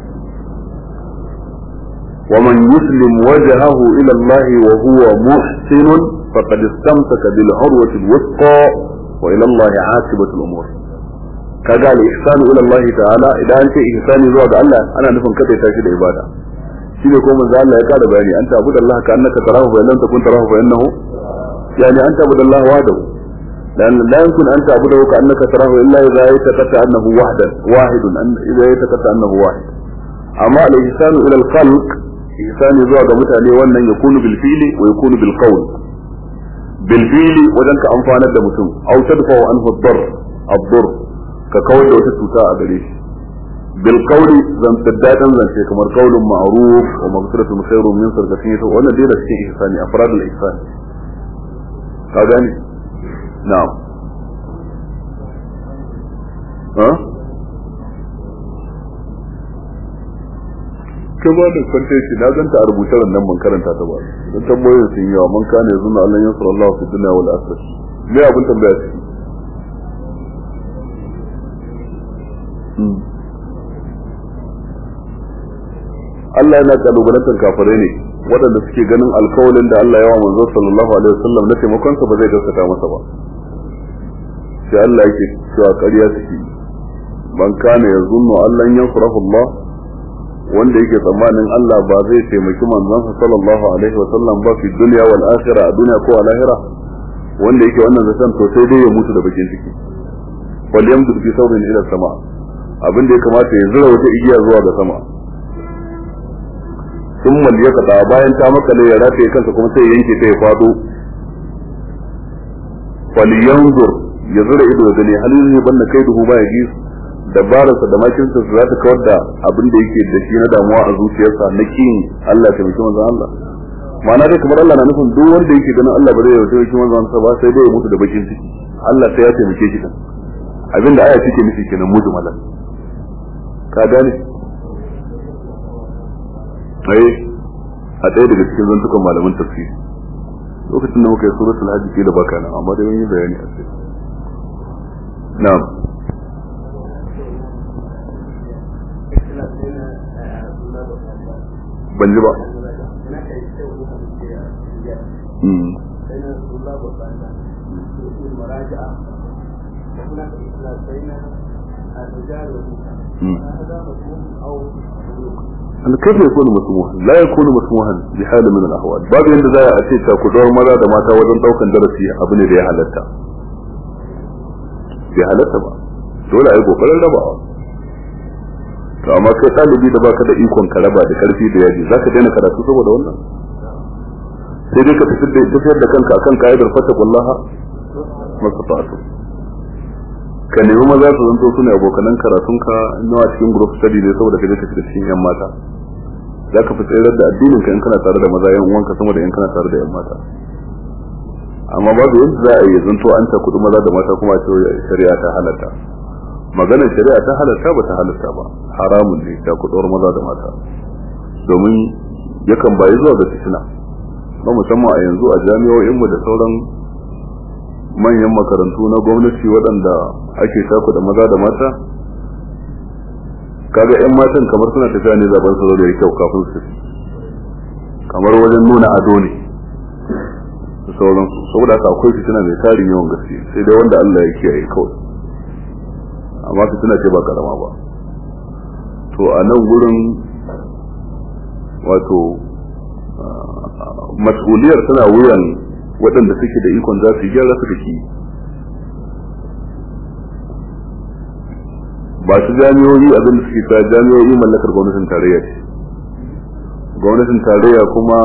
A: ومن يسلم وجهه إلى الله وهو محسن فقد استمسك بالعروة الوثقى وإلى الله عاقبة الأمور kaga al-ihsanu ila Allah ta'ala idan an ce ihsani zuwa ga Allah ana nufin kada ya tashi da ibada shine ko manzo Allah ya kada bayani anta abuda Allah ka annaka tarahu fa lam takun tarahu fa innahu yani anta abuda Allah wahdahu لأن لا يمكن أن تعبده كأنك تراه إلا إذا يتقطع أنه وحدا واحد إذا يتقطع أنه واحد أما الإحسان إلى الخلق ihsani zuwa ga mutane wannan ya kunu bil fili wa yakunu bil qawl bil fili wajen ka amfanar da mutum aw tadfa anhu ad-darr ad-darr ka kawar da wata cuta a gare shi bil qawli zan taddadan zance kamar qawlun ma'ruf wa maghfiratun khairun min sadaqatin yasa wannan dai da cikin ihsani afradul ihsan ka gani na'am ha ka ba da kwanta shi na ganta a rubuce nan ban karanta ta ba don tambayoyin sun yawa man kana yanzu na Allah yansur Allah fi dunya wal akhirah me abin tambaya ce Allah yana kalubalantar kafirai ne waɗanda suke ganin alkawalin da Allah ya wa manzo sallallahu alaihi wasallam na taimakon sa ba zai gaskata masa ba sai Allah yake cewa ƙarya suke man kana yazunnu Allah yansurahu Allah wanda yake tsammanin Allah ba zai taimaki manzon sallallahu alaihi wasallam ba fi dunya wal akhirah a duniya ko a lahira wanda yake wannan zaton to sai dai ya mutu da bakin ciki wal yamdu fi sawbin ila sama abin da ya kamata ya zura wata igiya zuwa ga sama thumma liyaqta bayan ta makale ya rataye kansa kuma sai ya yanke ta ya fado wal yanzur ya zura ido da gani halin ne banda kai duhu ba ya gisu dabararsa da makinsa za ta kawar da abin da yake da shi na damuwa a zuciyarsa na kin Allah ta miki manzon Allah ma'ana dai kamar Allah na nufin duk wanda yake ganin Allah ba zai yarda miki manzon sa ba sai dai ya mutu da bakin ciki Allah sai ya taimake shi kan abin da aya take nufi kenan mujmalan ka gane ai a ɗaya daga cikin zantukan malaman tafsiri lokacin da muka yi suratul hajj kila baka nan amma dai mun yi bayani a kai na'am ban ji ba كيف يكون مسموحا لا يكون مسموحا بحال من الاحوال باب يند za a ce ta ku dawar maza da mata wajen daukan darasi abu ne da ya halatta bai halatta ba dole a yi kokarin rabawa to amma kai ɗalibi da baka da ikon ka raba da karfi da yaji zaka daina karatu saboda wannan sai dai ka tafi da tafiyar da kanka akan ka'idar fata kullaha masafatu ka nemi maza su zanto su ne abokanan karatunka nawa cikin group study ne saboda ka je ka shiga cikin yan mata za ka fi tsayar da addinin ka in kana tare da maza yan uwanka sama da in kana tare da yan mata amma babu yadda za a yi zanto an ta kudu maza da mata kuma a ce shari'a ta halatta maganar shari'a ta halatta ba ta halatta ba haramun ne ta kuduwar maza da mata domin yakan bayi zuwa ga fitina na musamman a yanzu a jami'o'inmu da sauran manyan makarantu na gwamnati waɗanda ake taku da maza da mata kaga yan matan kamar suna tafiya ne zaben su da kyau kafin su kamar wajen nuna ado ne da sauransu saboda haka akwai fitina mai tarin yawan gaske sai dai wanda Allah ya kiyaye kawai amma fitina ce ba karama ba to a nan gurin wato mas'uliyar tana wuyan waɗanda suke da ikon za su yi gyara su da ki ba su jami'o'i abin da suke ta jami'o'i mallakar gwamnatin tarayya ce gwamnatin tarayya kuma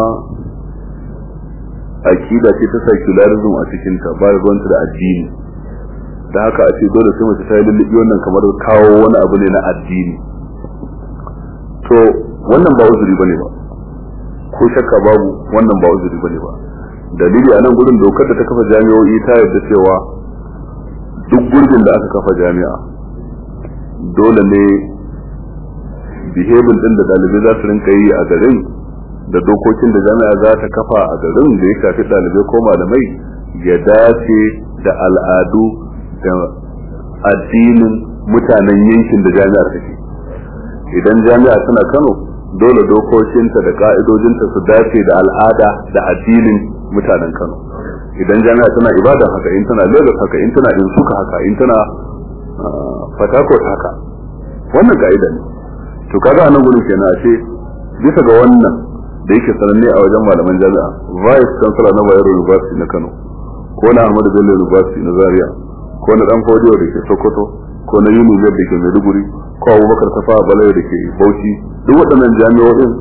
A: akida ce ta secularism a cikinta ba da gwamnati da addini da haka a ce dole sai mace ta yi lullubi wannan kamar kawo wani abu ne na addini to wannan ba uzuri bane ba ko shakka babu wannan ba uzuri bane ba dalili a nan gurin dokar da ta kafa jami'o'i ta yarda cewa duk gurbin da aka kafa jami'a dole ne behavior din da dalibai za su rinka yi a garin da dokokin da jami'a za ta kafa a garin da ya shafi dalibai ko malamai ya dace da al'adu da addinin mutanen yankin da jami'ar take idan jami'a tana kano dole dokokinta da ka'idojinta su dace da al'ada da addinin mutanen kano idan jami'a tana ibadan haka in tana lagos haka in tana in suka haka in tana fatakot haka wannan ka'ida ne to kaga anan gurin kenan a ce bisa ga wannan da yake sananne a wajen malaman jami'a vice chancellor na Bayero University na Kano ko na Ahmadu Bello University na Zaria ko na Dan Fodiyo da ke Sokoto ko na Unimed da ke Maiduguri ko Abubakar Tafawa Balayo da ke Bauchi duk waɗannan jami'o'in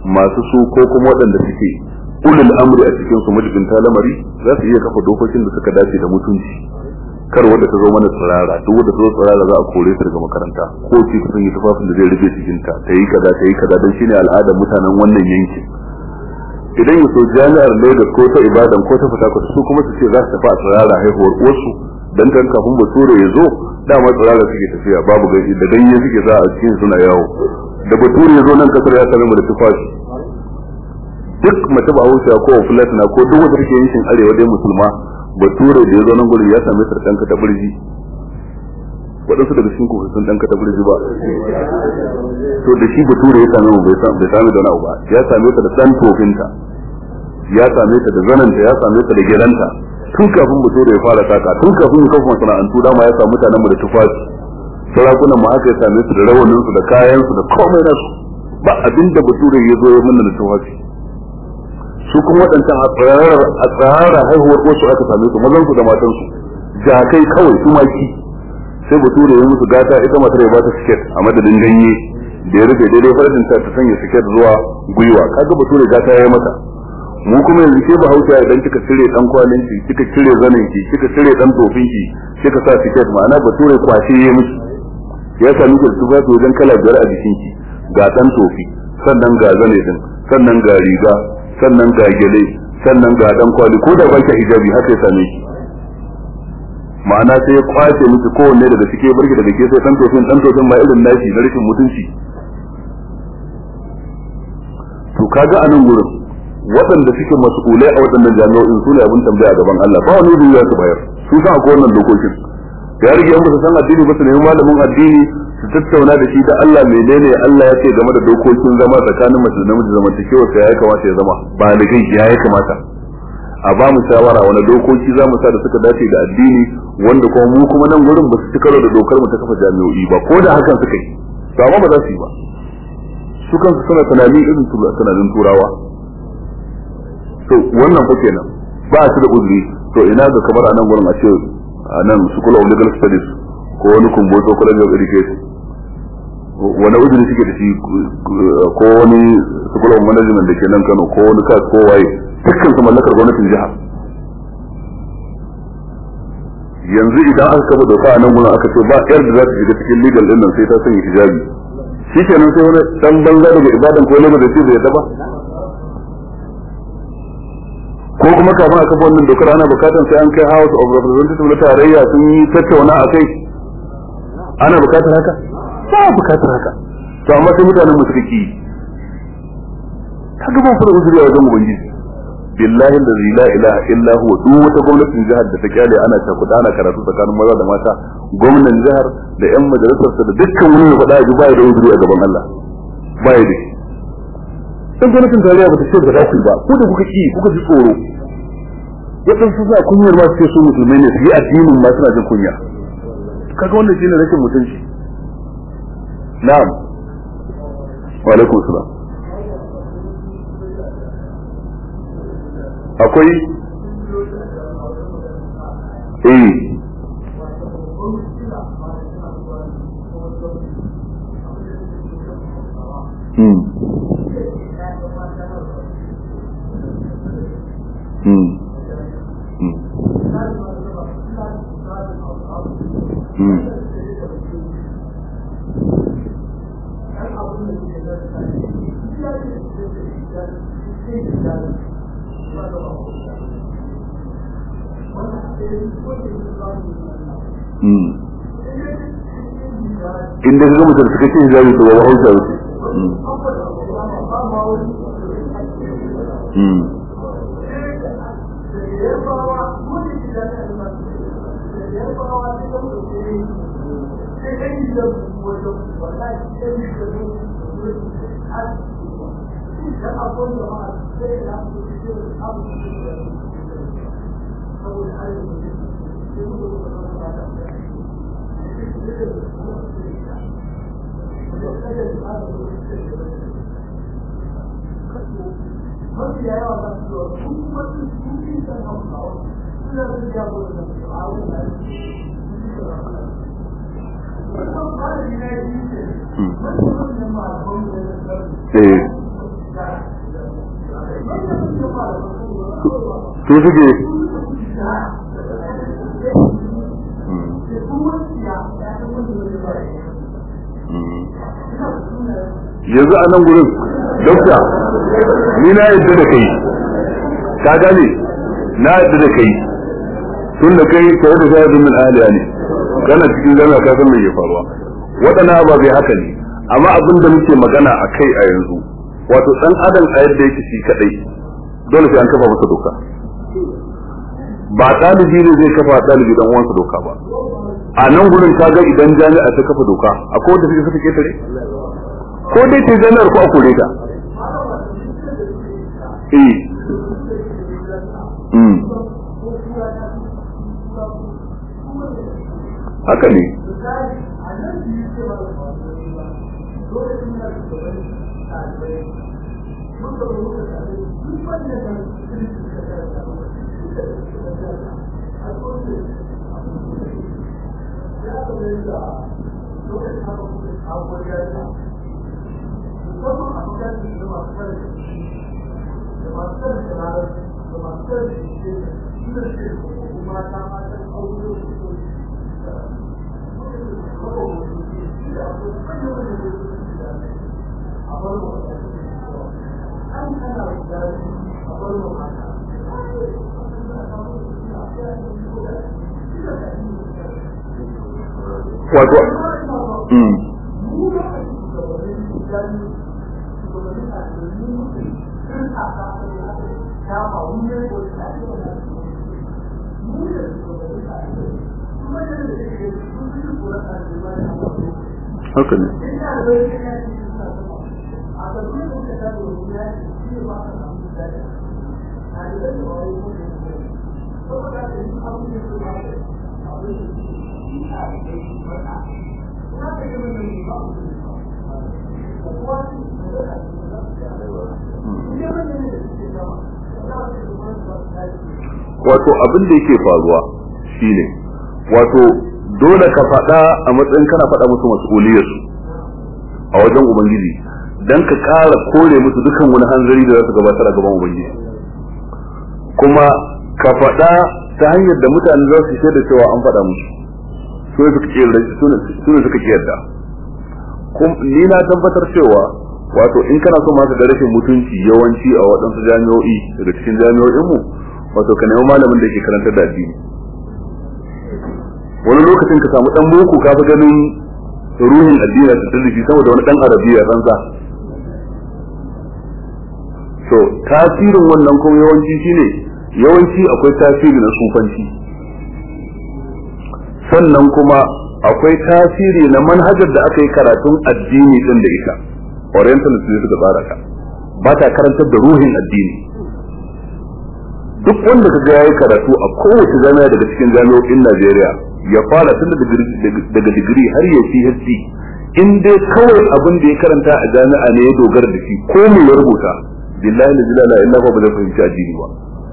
A: masu su ko kuma waɗanda suke ulul amri a cikin su majibinta lamari za su iya kafa dokokin da suka dace da mutunci kar wanda ta zo mana tsirara duk wanda ta zo tsirara za a kore ta daga makaranta ko ce ta sanya tufafin da zai rufe cikinta ta yi kaza ta yi kaza don shine al'adar mutanen wannan yankin idan ya so jami'ar Lagos ko ta Ibadan ko ta Fatakwal su kuma su ce za su tafi a tsirara haihuwar uwarsu dan kan kafin bature ya zo dama tsirara suke tafiya babu gani da ganye suke za a cikin suna yawo da bature ya zo nan kasar ya same mu da tufafi duk mace ba hausa ko fulatina ko duk wanda take yankin arewa dai musulma bature da ya zo nan gurin ya same ta danka ta burji waɗansu daga cikin kuka sun danka ta burji ba to da shi bature ya same mu bai same da wani abu ba ya same ta da dan tofinta ya same ta da zananta ya same ta da gidanta tun kafin bature ya fara saka tun kafin ya kafa masana'antu dama ya samu mutanen mu da tufafi sarakunan mu haka ya same su da rawanin su da kayan su da komai nasu ba abinda bature ya zo ya manna da tufafi su kuma waɗancan a tsarara haihuwar wasu aka same su mazan su da matan su jakai kawai tumaki sai bature ya musu gata ita matar ya bata siket a madadin ganye da ya rufe daidai farajin ta ta sanya siket zuwa gwiwa kaga bature gata ya yi mata mu kuma yanzu ke bahaushe idan kika cire dan kwalin ki kika cire zanin ki kika cire dan tofin ki kika sa siket ma'ana bature kwashe ya miki ya sami ki tufafi wajen kala biyar a jikin ki ga dan tofi sannan ga zane din sannan ga riga sannan ga gele sannan ga dan kwali ko da baki hijabi haka ya same ki ma'ana sai ya kwace miki kowanne daga cike barki daga ke sai dan tofin dan tofin ma irin nashi na rashin mutunci to kaga anan gurin waɗanda suke mas'ulai a waɗannan jami'o'in su ne abin tambaya gaban Allah ba wani duniya su bayar su san akwai wannan dokokin ya rige an ba su san addini ba su nemi malamin addini su tattauna da shi da Allah menene Allah ya ce game da dokokin zama tsakanin mace da namiji zamantakewa sai ya kamata ya zama baligai ya ya kamata a ba mu shawara wani dokoki za mu sa da suka dace da addini wanda kuma mu kuma nan gurin ba su ci karo da dokar mu ta kafa jami'o'i ba ko da hakan suka yi to amma ba za su yi ba su kansu suna tunani irin tunanin turawa to wannan fa kenan ba su da uzuri to ina ga kamar a nan gurin a ce a nan school of legal studies ko wani kumboto college of education wani uzuri suke da shi ko wani school of management da ke nan Kano ko wani kas ko waye dukkan su mallakar gwamnatin jiha yanzu idan aka kafa doka a nan gurin aka ce ba yar da za ta shiga cikin legal din nan sai ta sanya hijabi shi kenan sai wani dan banza daga ibadan ko lagos da ce bai yadda ba ko kuma kafin a kafa wannan dokar ana bukatar sai an kai house of representative na tarayya sun yi tattauna a kai ana bukatar haka ba bukatar haka to amma sai mutanen mu suka ki kaga ba fara uzuri a wajen ubangiji billahi allazi la ilaha illa huwa duk wata gwamnatin jihar da ta kyale ana ta ana karatu tsakanin maza da mata gwamnan jihar da yan majalisar da dukkan wani ya faɗa ji ba da uzuri a gaban Allah ba ya da shi dan gwamnatin tarayya bata ce ba za ku yi ba ko da kuka ki kuka ji tsoro waɗansu suna kunyar ma su su musulmai ne su yi addinin ma suna jin kunya kaga wannan shine rashin mutunci na'am wa alaikum salam akwai eh Hmm. Hmm. Hmm. Hmm. Hmm. inda ga mutum suka ce hijabi to ba hausa wuce Hmm. eh su suke yanzu a nan gurin dokta ni na yadda da kai ka gane na yadda da kai tun da kai kai da shahidin min ahliya ne kana cikin jami'a ka san me ke faruwa waɗannan ababe haka ne amma abin da muke magana a kai a yanzu wato dan adam a yadda yake shi kadai dole sai an kafa masa doka ba ɗalibi ne zai kafa ɗalibi dan uwansa doka ba a nan gurin ka ga idan jami'a ta kafa doka akwai wanda suke suka ketare ko dai ta jami'ar ko a kore ta eh mm haka ne wato mm haka ne wato abin da yake faruwa shine wato dole ka faɗa a matsayin kana faɗa musu mas'uliyarsu a wajen ubangiji dan ka ƙara kore musu dukan wani hanzari da za su gabatar a gaban ubangiji kuma ka faɗa ta hanyar da mutane za su shaida cewa an faɗa musu su ne suka kiyarda su ne suka kiyarda ni na tabbatar cewa wato in kana so maka da rashin mutunci yawanci a waɗansu jami'o'i daga cikin jami'o'inmu wato ka nemi malamin da ke karantar da addini wani lokacin ka samu dan boko ka fi ganin ruhin addini ta tallafi saboda wani dan arabiya ranza so tasirin wannan kuma yawanci shine yawanci akwai tasiri na sufanci sannan kuma akwai tasiri na manhajar da aka yi karatun addini din da ita orientalist ne suka tsara ta ba ta karantar da ruhin addini duk wanda ka ga yayi karatu a kowace jami'a daga cikin jami'o'in Najeriya ya fara tun daga digiri har ya PhD in dai kawai abin da ya karanta a jami'a ne ya dogara da shi ko me ya rubuta billahi la ilaha illa huwa ba zai fahimci addini ba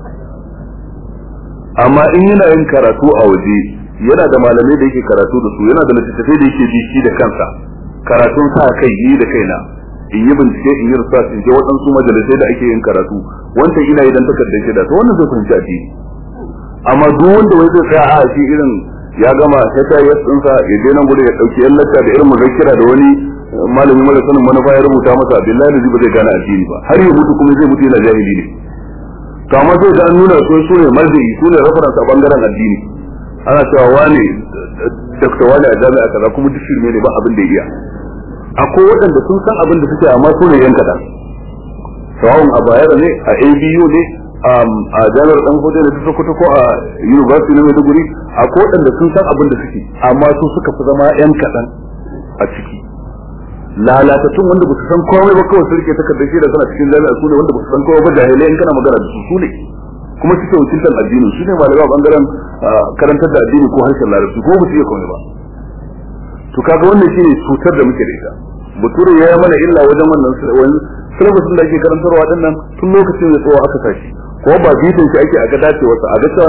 A: amma in yana yin karatu a waje yana da malamai da yake karatu da su yana da littattafai da yake bi shi da kansa karatun sa kai yi da kaina in yi bincike in yi research in je waɗansu majalisai da ake yin karatu wanda ina idan takardar shaida to wannan zai fahimci addini amma duk wanda wai zai tsaya a shi irin ya gama HIS ɗinsa ya je nan gudu ya ɗauki yan lacca da irin muzakkira da wani malami mara sanin manufa ya rubuta masa billahi da ba zai gane addini ba har ya mutu kuma zai mutu yana jahili ne to amma sai ga an nuna su su ne marji'i su ne reference a bangaren addini ana cewa wane dakta wane a jami'a kaza kuma duk shirme ne ba abin da ya iya akwai waɗanda sun san abin da suke amma su ne yan kaɗan sawa'un a bayar ne a abu ne a jami'ar dan hudu da ta sokoto ko a university na maiduguri akwai waɗanda sun san abin da suke amma su suka fi zama yan kaɗan a ciki lalatattun wanda ba su san komai ba kawai su rike takardar shi da suna cikin jami'a su ne wanda ba su san komai ba jahilai in kana magana da su su ne kuma suke wakiltar addini su ne malamai a bangaren karantar da addini ko harshen larabci ko ba su iya komai ba to kaga wannan shine cutar da muke da ita bature ya yi mana illa wajen wannan syllabus da ake karantarwa din nan tun lokacin da tsawo aka sashi ko ba bitin shi ake a ga dacewarsa a ga cewa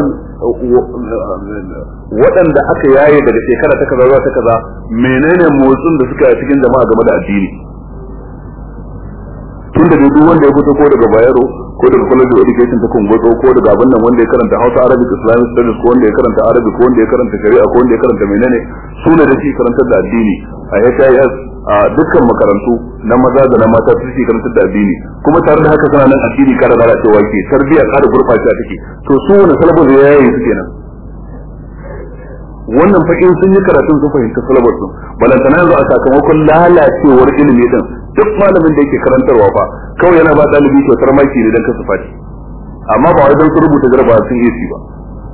A: waɗanda aka yaye daga shekara ta kaza zuwa ta kaza menene motsin da suka yi cikin jama'a game da addini tun da duk wanda ya fito ko daga Bayero ko daga College of Education ta Kungoto ko daga abin nan wanda ya karanta Hausa Arabic Islamic Studies ko wanda ya karanta Arabic ko wanda ya karanta Shari'a ko wanda ya karanta menene su ne da shi karantar da addini a HIS a dukkan makarantu na maza da na mata su ke karantar da addini kuma tare da haka suna nan addini kara lalacewa ke tarbiyya kara gurɓacewa take to su wani salabar da ya yi su kenan wannan fa in sun yi karatun sun fahimta salabar su balantana yanzu a sakamakon lalacewar ilimi din duk malamin da yake karantarwa fa kawai yana ba dalibi kyautar maki ne don kasu fati amma ba wai don su rubuta jarabawa sun yi ba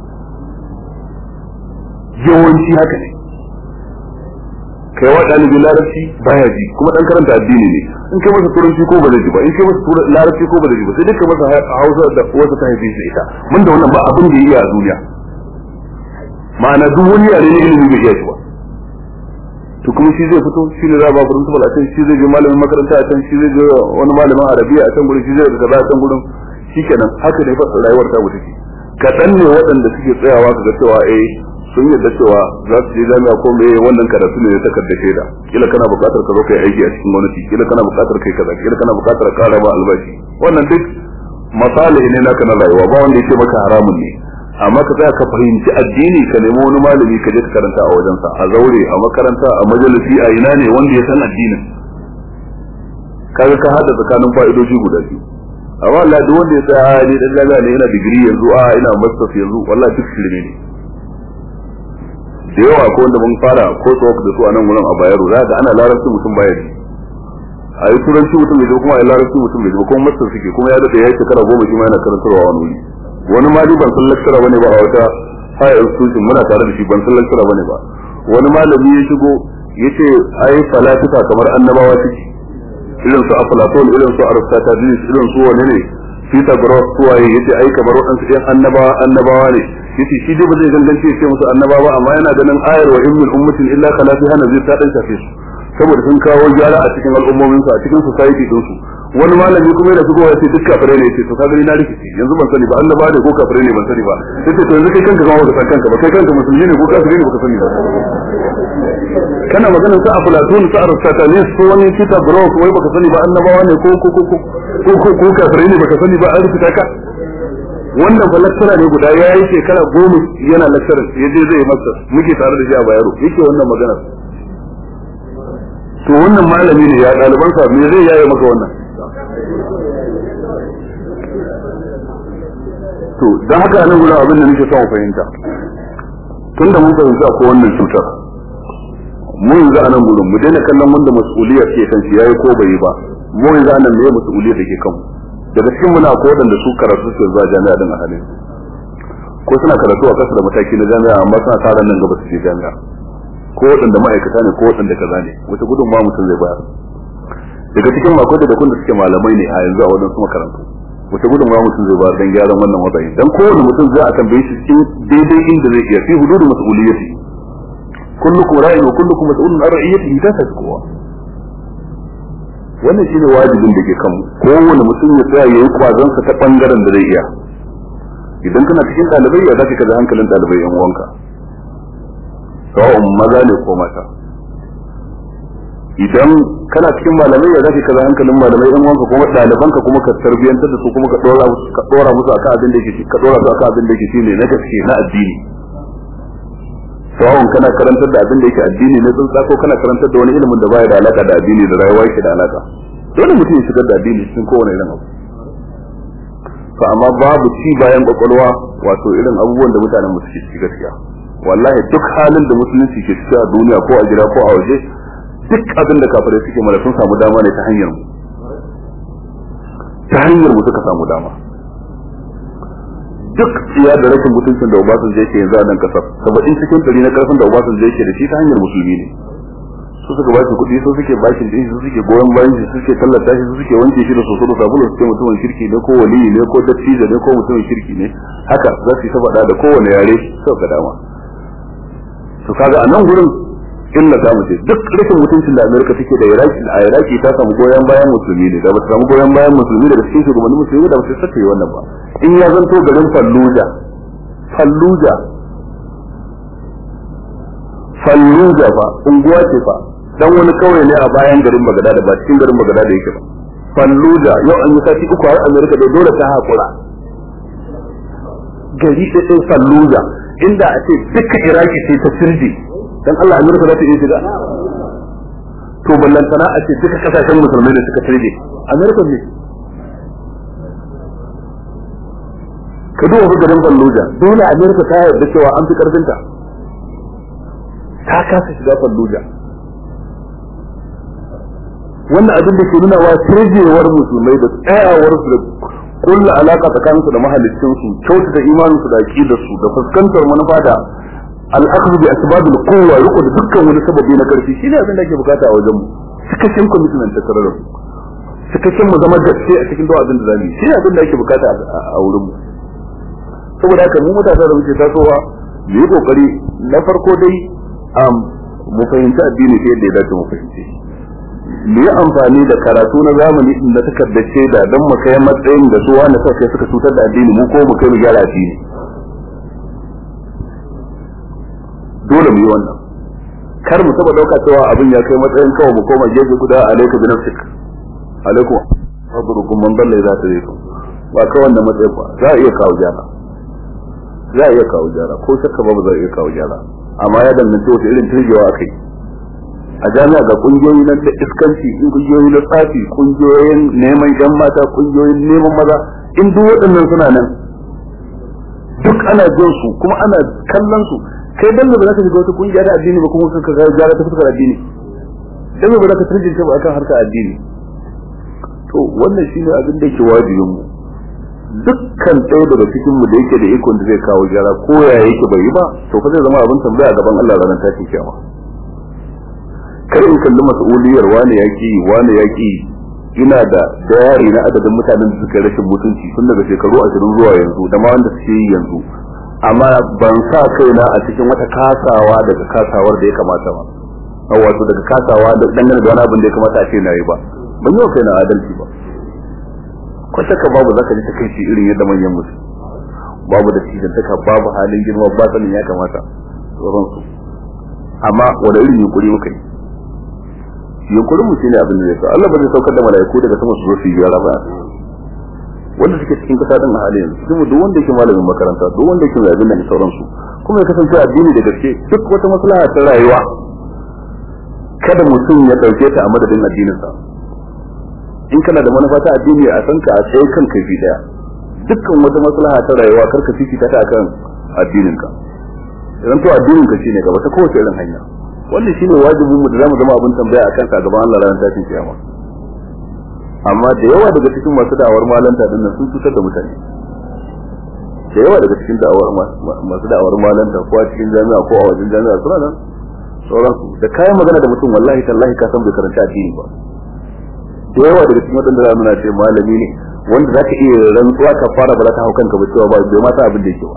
A: yawanci haka ne kai wa dalibi larabci baya ji kuma dan karanta addini ne in kai masa turanci ko ba zai ji ba in kai masa larabci ko ba zai ji ba sai dai kai masa hausa da wata ta haife shi ita mun da wannan ba abin da iya a duniya ma'ana duk wani yare ne ilimi bai iya shi ba to kuma shi zai fito shi ne za ba principal a can shi zai je malamin makaranta a can shi zai je wani malamin arabiya a can gurin shi zai ga kaza a can gurin shikenan haka ne fa rayuwar ta wuce kaɗan ne waɗanda suke tsayawa ka ga cewa eh sun yadda cewa za su je jami'a ko me wannan karatu ne ta kadda shaida kila kana buƙatar ka zo kai aiki a cikin gwamnati kila kana buƙatar kai kaza kila kana buƙatar ƙara ba albashi wannan duk misali ne naka na rayuwa ba wanda yake maka haramun ne amma ka tsaya ka fahimci addini ka nemi wani malami ka je ka karanta a wajensa a zaure a makaranta a majalisi a ina ne wanda ya san addinin kaga ka hada tsakanin fa'idoji guda biyu amma Allah duk wanda ya tsaya ne dan jami'a ne yana digiri yanzu a ina masters yanzu wallahi duk shirme ne da yawa ko wanda mun fara ko tsawak da su a nan wurin a bayaro za ga ana larabci mutum baya ji a yi turanci mutum bai kuma a yi larabci mutum bai kuma master suke kuma ya daɗe ya yi shekara goma shi ma yana karantarwa wani wuri wani ma ban san lecturer bane ba a wata higher institution muna tare da shi ban san lecturer bane ba wani malami ya shigo yace ai falasifa kamar annabawa suke irin su aflatun irin su aristotelis irin su wani ne Pythagoras su waye yace ai kamar waɗansu ɗan annabawa annabawa ne yace shi dai ba zai gangance ya ce musu annabawa amma yana ganin ayar wa in min ummatin illa khala fiha nazir ta dan shafe su saboda sun kawo gyara a cikin al'ummomin su a cikin society din su wani malami kuma yana shigowa ya ce duk kafirai ne ce to ka gani na rikici yanzu ban sani ba annaba ne ko kafirai ne ban sani ba yace to yanzu kai kanka kuma baka san kanka ba kai kanka musulmi ne ko kafiri ne baka sani ba kana maganar sa aflatun sa aristotelis ko wani kita bro ko wai baka sani ba annabawa ne ko ko ko ko ko kafirai ne baka sani ba an rikita ka wannan fa lecturer ne guda ya yi shekara goma yana lecturer ya je zai masa muke tare da shi a bayaro yake wannan maganar to wannan malami ne ya ɗalibansa me zai yaye maka wannan to don haka nan gudan abin da nake son fahimta tun da mun fahimta ko wannan cutar mu yanzu a nan gudun mu daina kallon wanda mas'uliyar ke kan shi yayi ko bai yi ba mu yanzu a nan me mas'uliyar da ke kan daga cikin muna ko wadanda su karatu su zuwa jami'a din a halin ko suna karatu a kasa da mataki na jami'a amma suna tsara nan gaba su je jami'a ko wadanda ma'aikata ne ko wadanda kaza ne wata gudun ma mutum zai bayar daga cikin mako da kun da suke malamai ne a yanzu a wadansu makarantu wata gudun ma mutum zai bayar dan gyaran wannan matsayi dan kowane mutum zai a tambaye shi cikin daidai inda zai iya fi hududu mas'uliyati kullukum ra'in wa kullukum mas'ulun an ra'iyatihi ta ta kowa wannan shine wajibin da ke kan kowane mutum ya tsaya yayi kwazon sa ta bangaren da zai iya idan kana cikin dalibai ya zaka kaza hankalin dalibai yan uwanka sawa'un maza ne ko mata idan kana cikin malamai ya zaka kaza hankalin malamai yan uwanka kuma dalibanka kuma ka tarbiyantar da su kuma ka dora musu ka dora musu akan abin da yake ka dora su akan abin da yake shine na gaske na addini sawa'un kana karantar da abin da yake addini ne tsuntsa ko kana karantar da wani ilimin da baya da alaka da addini da rayuwa yake da alaka dole mutum ya shigar da addini cikin kowane irin abu to amma babu ci bayan kwakwalwa wato irin abubuwan da mutanen mu suke ciki gaskiya wallahi duk halin da musulunci ke ciki a duniya ko a gida ko a waje duk abin da kafirai suke mana sun samu dama ne ta hanyar mu ta hanyar mu suka samu dama duk tsiya da rashin mutuncin da Obasanjo yake yanzu a nan kasar saba'in cikin ɗari na karfin da Obasanjo yake da shi ta hanyar musulmi ne su suka bashi kuɗi su suke bashin da su suke goyon bayan shi su suke tallata shi su suke wanke shi da soso da sabulu su ce mutumin kirki ne ko waliyi ne ko dattijo ne ko mutumin kirki ne haka za su yi ta faɗa da kowane yare sau ga dama to kaga a nan gurin illa za mu ce duk rashin mutuncin da Amerika take da Iraki a Iraki ta samu goyon bayan musulmi ne da ba ta samu goyon bayan musulmi daga cikin shugabannin musulmi da ba su sake wannan ba in ya zanto garin Fallujah Fallujah Fallujah fa unguwa ce fa dan wani kauye ne a bayan garin Bagdad ba cikin garin Bagdad yake ba falluja yau an yi sati uku har amerika da dole ta haƙura gari da sai falluja inda a ce duka iraki sai ta firje dan Allah amerika za ta iya shiga to ballantana a ce duka kasashen musulmai da suka firje amerika ne ka duba ga garin falluja dole amerika ta yarda cewa an fi karfinta ta kasa shiga falluja wannan abin da ke nuna wa tirjewar musulmai da tsayawar su da kulla alaka tsakaninsu da mahallicin su kyautata imanin su da aqidar su da fuskantar manufa da al'akhdhu bi asbab al-quwwa riko da dukkan wani sababi na karfi shine abin da ake bukata a wajen mu cikakken commitment ta tare da cikakken mu zama gaske a cikin duk abin da zamu yi shine abin da ake bukata a wurin mu saboda haka mu matasa da muke tasowa mu yi kokari na farko dai mu fahimci addini ta yadda ya dace mu fahimci mu yi amfani da karatu na zamani da takardar shaida don mu kai matsayin da su wanda suka kai suka cutar da addini mu ko mu kai mu gyara addini dole mu yi wannan kar mu taba dauka cewa abin ya kai matsayin kawai mu koma gefe guda alaikum bi nafsik alaikum fadrukum man dalla idza tarikum ba kawai wannan matsayin ba za a iya kawo gyara za a iya kawo gyara ko shakka ba za a iya kawo gyara amma ya danganci wata irin turjewa akai a jami'a ga kungiyoyi na iskanci kungiyoyi na tsafi kungiyoyin neman yan mata kungiyoyin neman maza in duk waɗannan suna nan duk ana jin su kuma ana kallon su kai dan ba za ka shiga wata kungiya da addini ba kuma ka ga gyara ta fuskar addini dan ba za ka turjin ba akan harkar addini to wannan shine abin da yake wajibin mu dukkan ɗaya daga cikin mu da yake da ikon da zai kawo gyara ko ya yake bai yi ba to fa zai zama abin tambaya a gaban Allah ranar tashin kiyama kar in kalli mas'uliyar wani yaki wani yaki ina da dayari na adadin mutanen da suka rashin mutunci tun daga shekaru ashirin zuwa yanzu da ma wanda suke yi yanzu amma ban sa kaina a cikin wata kasawa daga kasawar da ya kamata ba wato daga kasawa da dangane da wani abin da ya kamata a ce na yi ba ban yi wa kaina adalci ba ko shakka babu zaka ji takaici irin yadda manyan musu babu da cijantaka babu halin girma ba sanin ya kamata sauransu amma wani irin yunkuri muka yi yunkurin mu shine abin da zai so Allah ba zai saukar da mala'iku daga sama su zo su yi gyara ba wanda suke cikin kasa din a halin yanzu cikin duk wanda yake malamin makaranta duk wanda yake zabin da sauransu kuma ya kasance addini da gaske duk wata maslaha ta rayuwa kada mutum ya dauke ta a madadin addininsa in kana da manufa ta addini a san ka a tsaye kan kaifi daya dukkan wata maslaha ta rayuwa kar ka fifita ta akan addinin ka idan to addinin ka shine gaba ta kowace irin hanya wannan shine wajibin mu da zamu zama abin tambaya akan sa gaban Allah ranar tashin kiyama amma da yawa daga cikin masu da'awar malanta din nan sun cutar da mutane da yawa daga cikin da'awar masu da'awar malanta ko a cikin jami'a ko a wajen jami'a suna nan sauransu da kayan magana da mutum wallahi tallahi ka san bai karanta addini ba da yawa daga cikin wadanda za nuna ce malami ne wanda za ka iya rantsuwa ka fara ba za ta hau kanka ba cewa ba bai ma sa abin da yake ba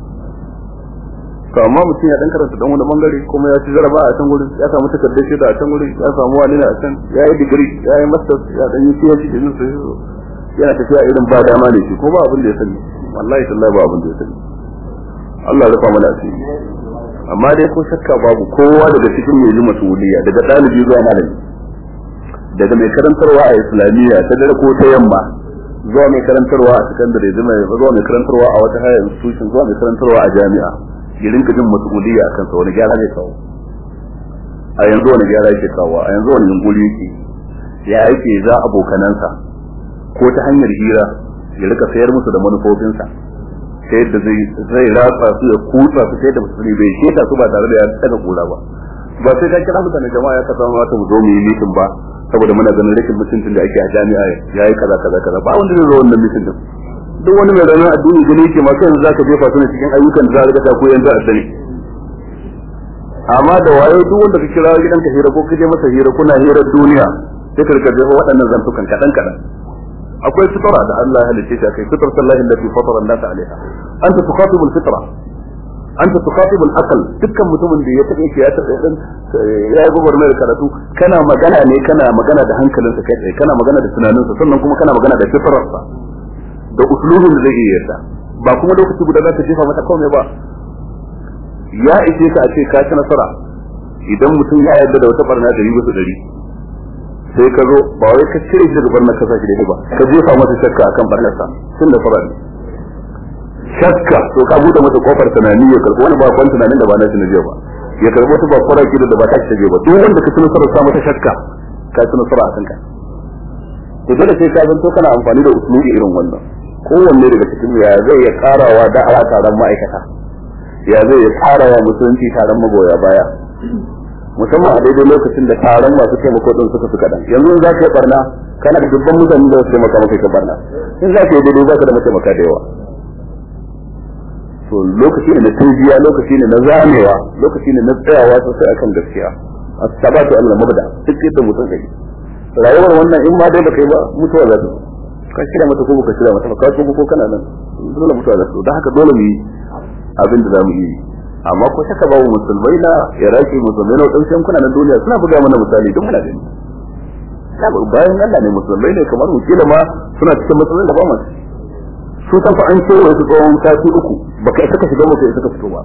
A: to amma mutum ya dan karanta dan wani bangare kuma ya ci jaraba a can gurin ya samu takardar shaida a can gurin ya samu wani a can ya yi digiri ya yi masters ya dan yi PhD da jinsu yana tafiya irin ba dama ne shi ko ba abin da ya sani wallahi tallahi ba abin da ya sani Allah ya rufa mana asiri amma dai ko shakka babu kowa daga cikin mai ji masuliya daga ɗalibi zuwa malami daga mai karantarwa a islamiyya ta dare ko ta yamma zuwa mai karantarwa a sakandare zuwa mai karantarwa a wata higher institution zuwa mai karantarwa a jami'a ya rinka jin mas'uliyya akan sa wani gyara ne kawo a yanzu wani gyara yake kawo a yanzu wani yunkuri yake ya yake za abokanansa ko ta hanyar hira ya rika sayar musu da manufofinsa ta yadda zai zai ratsa su ya kutsa su ta yadda musulmi bai sheta su ba tare da ya daga kula ba ba sai ka kira mutane jama'a ya kasa mata mu zo mu yi mitin ba saboda muna ganin rashin mutuncin da ake a jami'a yayi kaza kaza kaza ba wanda zai zo wannan mitin din duk wani mai ranar addini gani yake masu yanzu zaka jefa su ne cikin ayyukan da za ka ta koyan za a sani amma da wayo duk wanda ka kira gidan ka hira ko ka je masa hira kuna hirar duniya sai ka rika jefa waɗannan zantukan kaɗan kaɗan akwai fitara da Allah ya halice ta kai fitar sallahi allati fatara an-nas alaiha anta tukhatibu al-fitra anta tukhatibu al-aql dukkan mutumin da ya tabe ki ya tabe dan ya yi gobar mai karatu kana magana ne kana magana da hankalinsa kai tsaye kana magana da tunaninsa sannan kuma kana magana da fitrarsa da uslubin da zai iya yarda ba kuma lokaci guda za ka jefa mata komai ba ya ishe ka a ce ka ci nasara idan mutum ya yarda da wata barna dari wasu dari sai ka zo ba wai ka cire shi daga barnar kasa shi da ba ka jefa masa shakka akan barnarsa tun da fara ne shakka to ka bude masa kofar tunani ya karbi wani ba kwan tunanin da ba na shi na jiya ba ya karbi wata ba kwara da ba ta shi ba duk wanda ka tuna sarar sa mata shakka ka tuna sarar a kanka to dole sai ka zanto kana amfani da usulubi irin wannan kowanne daga cikin ya zai ya karawa da ala taron ma'aikata ya zai ya karawa musulunci taron magoya baya musamman a daidai lokacin da taron masu taimako din suka fi kaɗan yanzu za ka yi barna kana da dubban mutane da su taimaka maka ka barna in za ka yi daidai za ka da mataimaka da yawa to lokaci ne na turjiya lokaci ne na zamewa lokaci ne na tsayawa sosai akan gaskiya as-sabatu al-mabda duk yadda mutum kai rayuwar wannan in ma dai baka yi ba mutuwa za ta ka shirya mata ko baka shirya mata ka ko ko kana nan dole mutuwa za ta don haka dole mu yi abin da za mu yi amma ko shaka babu musulmai na iraki musulmai na wadansu yankuna na duniya suna buga mana misali don muna gani bayan Allah ne musulmai ne kamar mu kila ma suna cikin matsalolin da ba mu su san fa an kewaye su tsawon sati uku baka isa ka shiga ba kai isa ka fito ba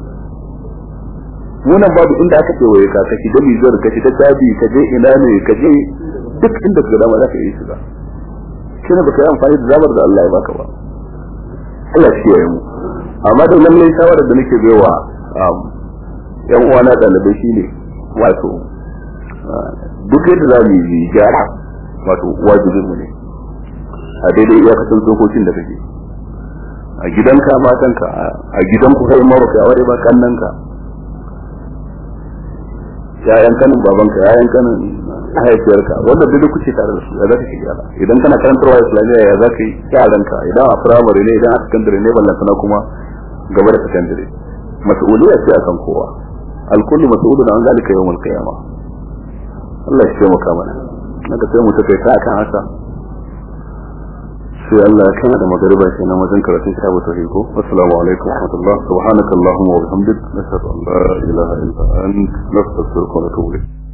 A: nunan babu inda aka kewaye ka ka shiga Nijar ka shiga Chadi ka je ina ne ka je duk inda ka dama za ka yi shiga shi ne baka yi amfani da zabar da Allah ya baka ba Allah shi ya mu amma da lallai shawarar da nake baiwa yan uwana ɗalibai shine wato duk yadda za mu yi gyara wato wajibin mu ne a daidai iyakacin dokokin da kake a gidanka matanka a gidanku kai ma baka aure ba kannanka yayan kanin babanka yayan kanin mahaifiyarka wanda duk kuke tare da su ya zaka shiga idan kana karantarwa islamiyya ya zaka yi yaranka idan a firamare ne idan a sakandare ne ballantana kuma gaba da sakandare mas'uliyya ce akan kowa alkullu mas'ulun an zalika yawmul qiyamah Allah ya taimaka mana naka sai mu take ta akan haka sai Allah ya kana da magariba sai na wajen karatun kitabu tauhid ko assalamu alaikum wa rahmatullah subhanakallahumma wa bihamdik nashhadu an la ilaha illa anta nastaghfiruka wa natubu ilayk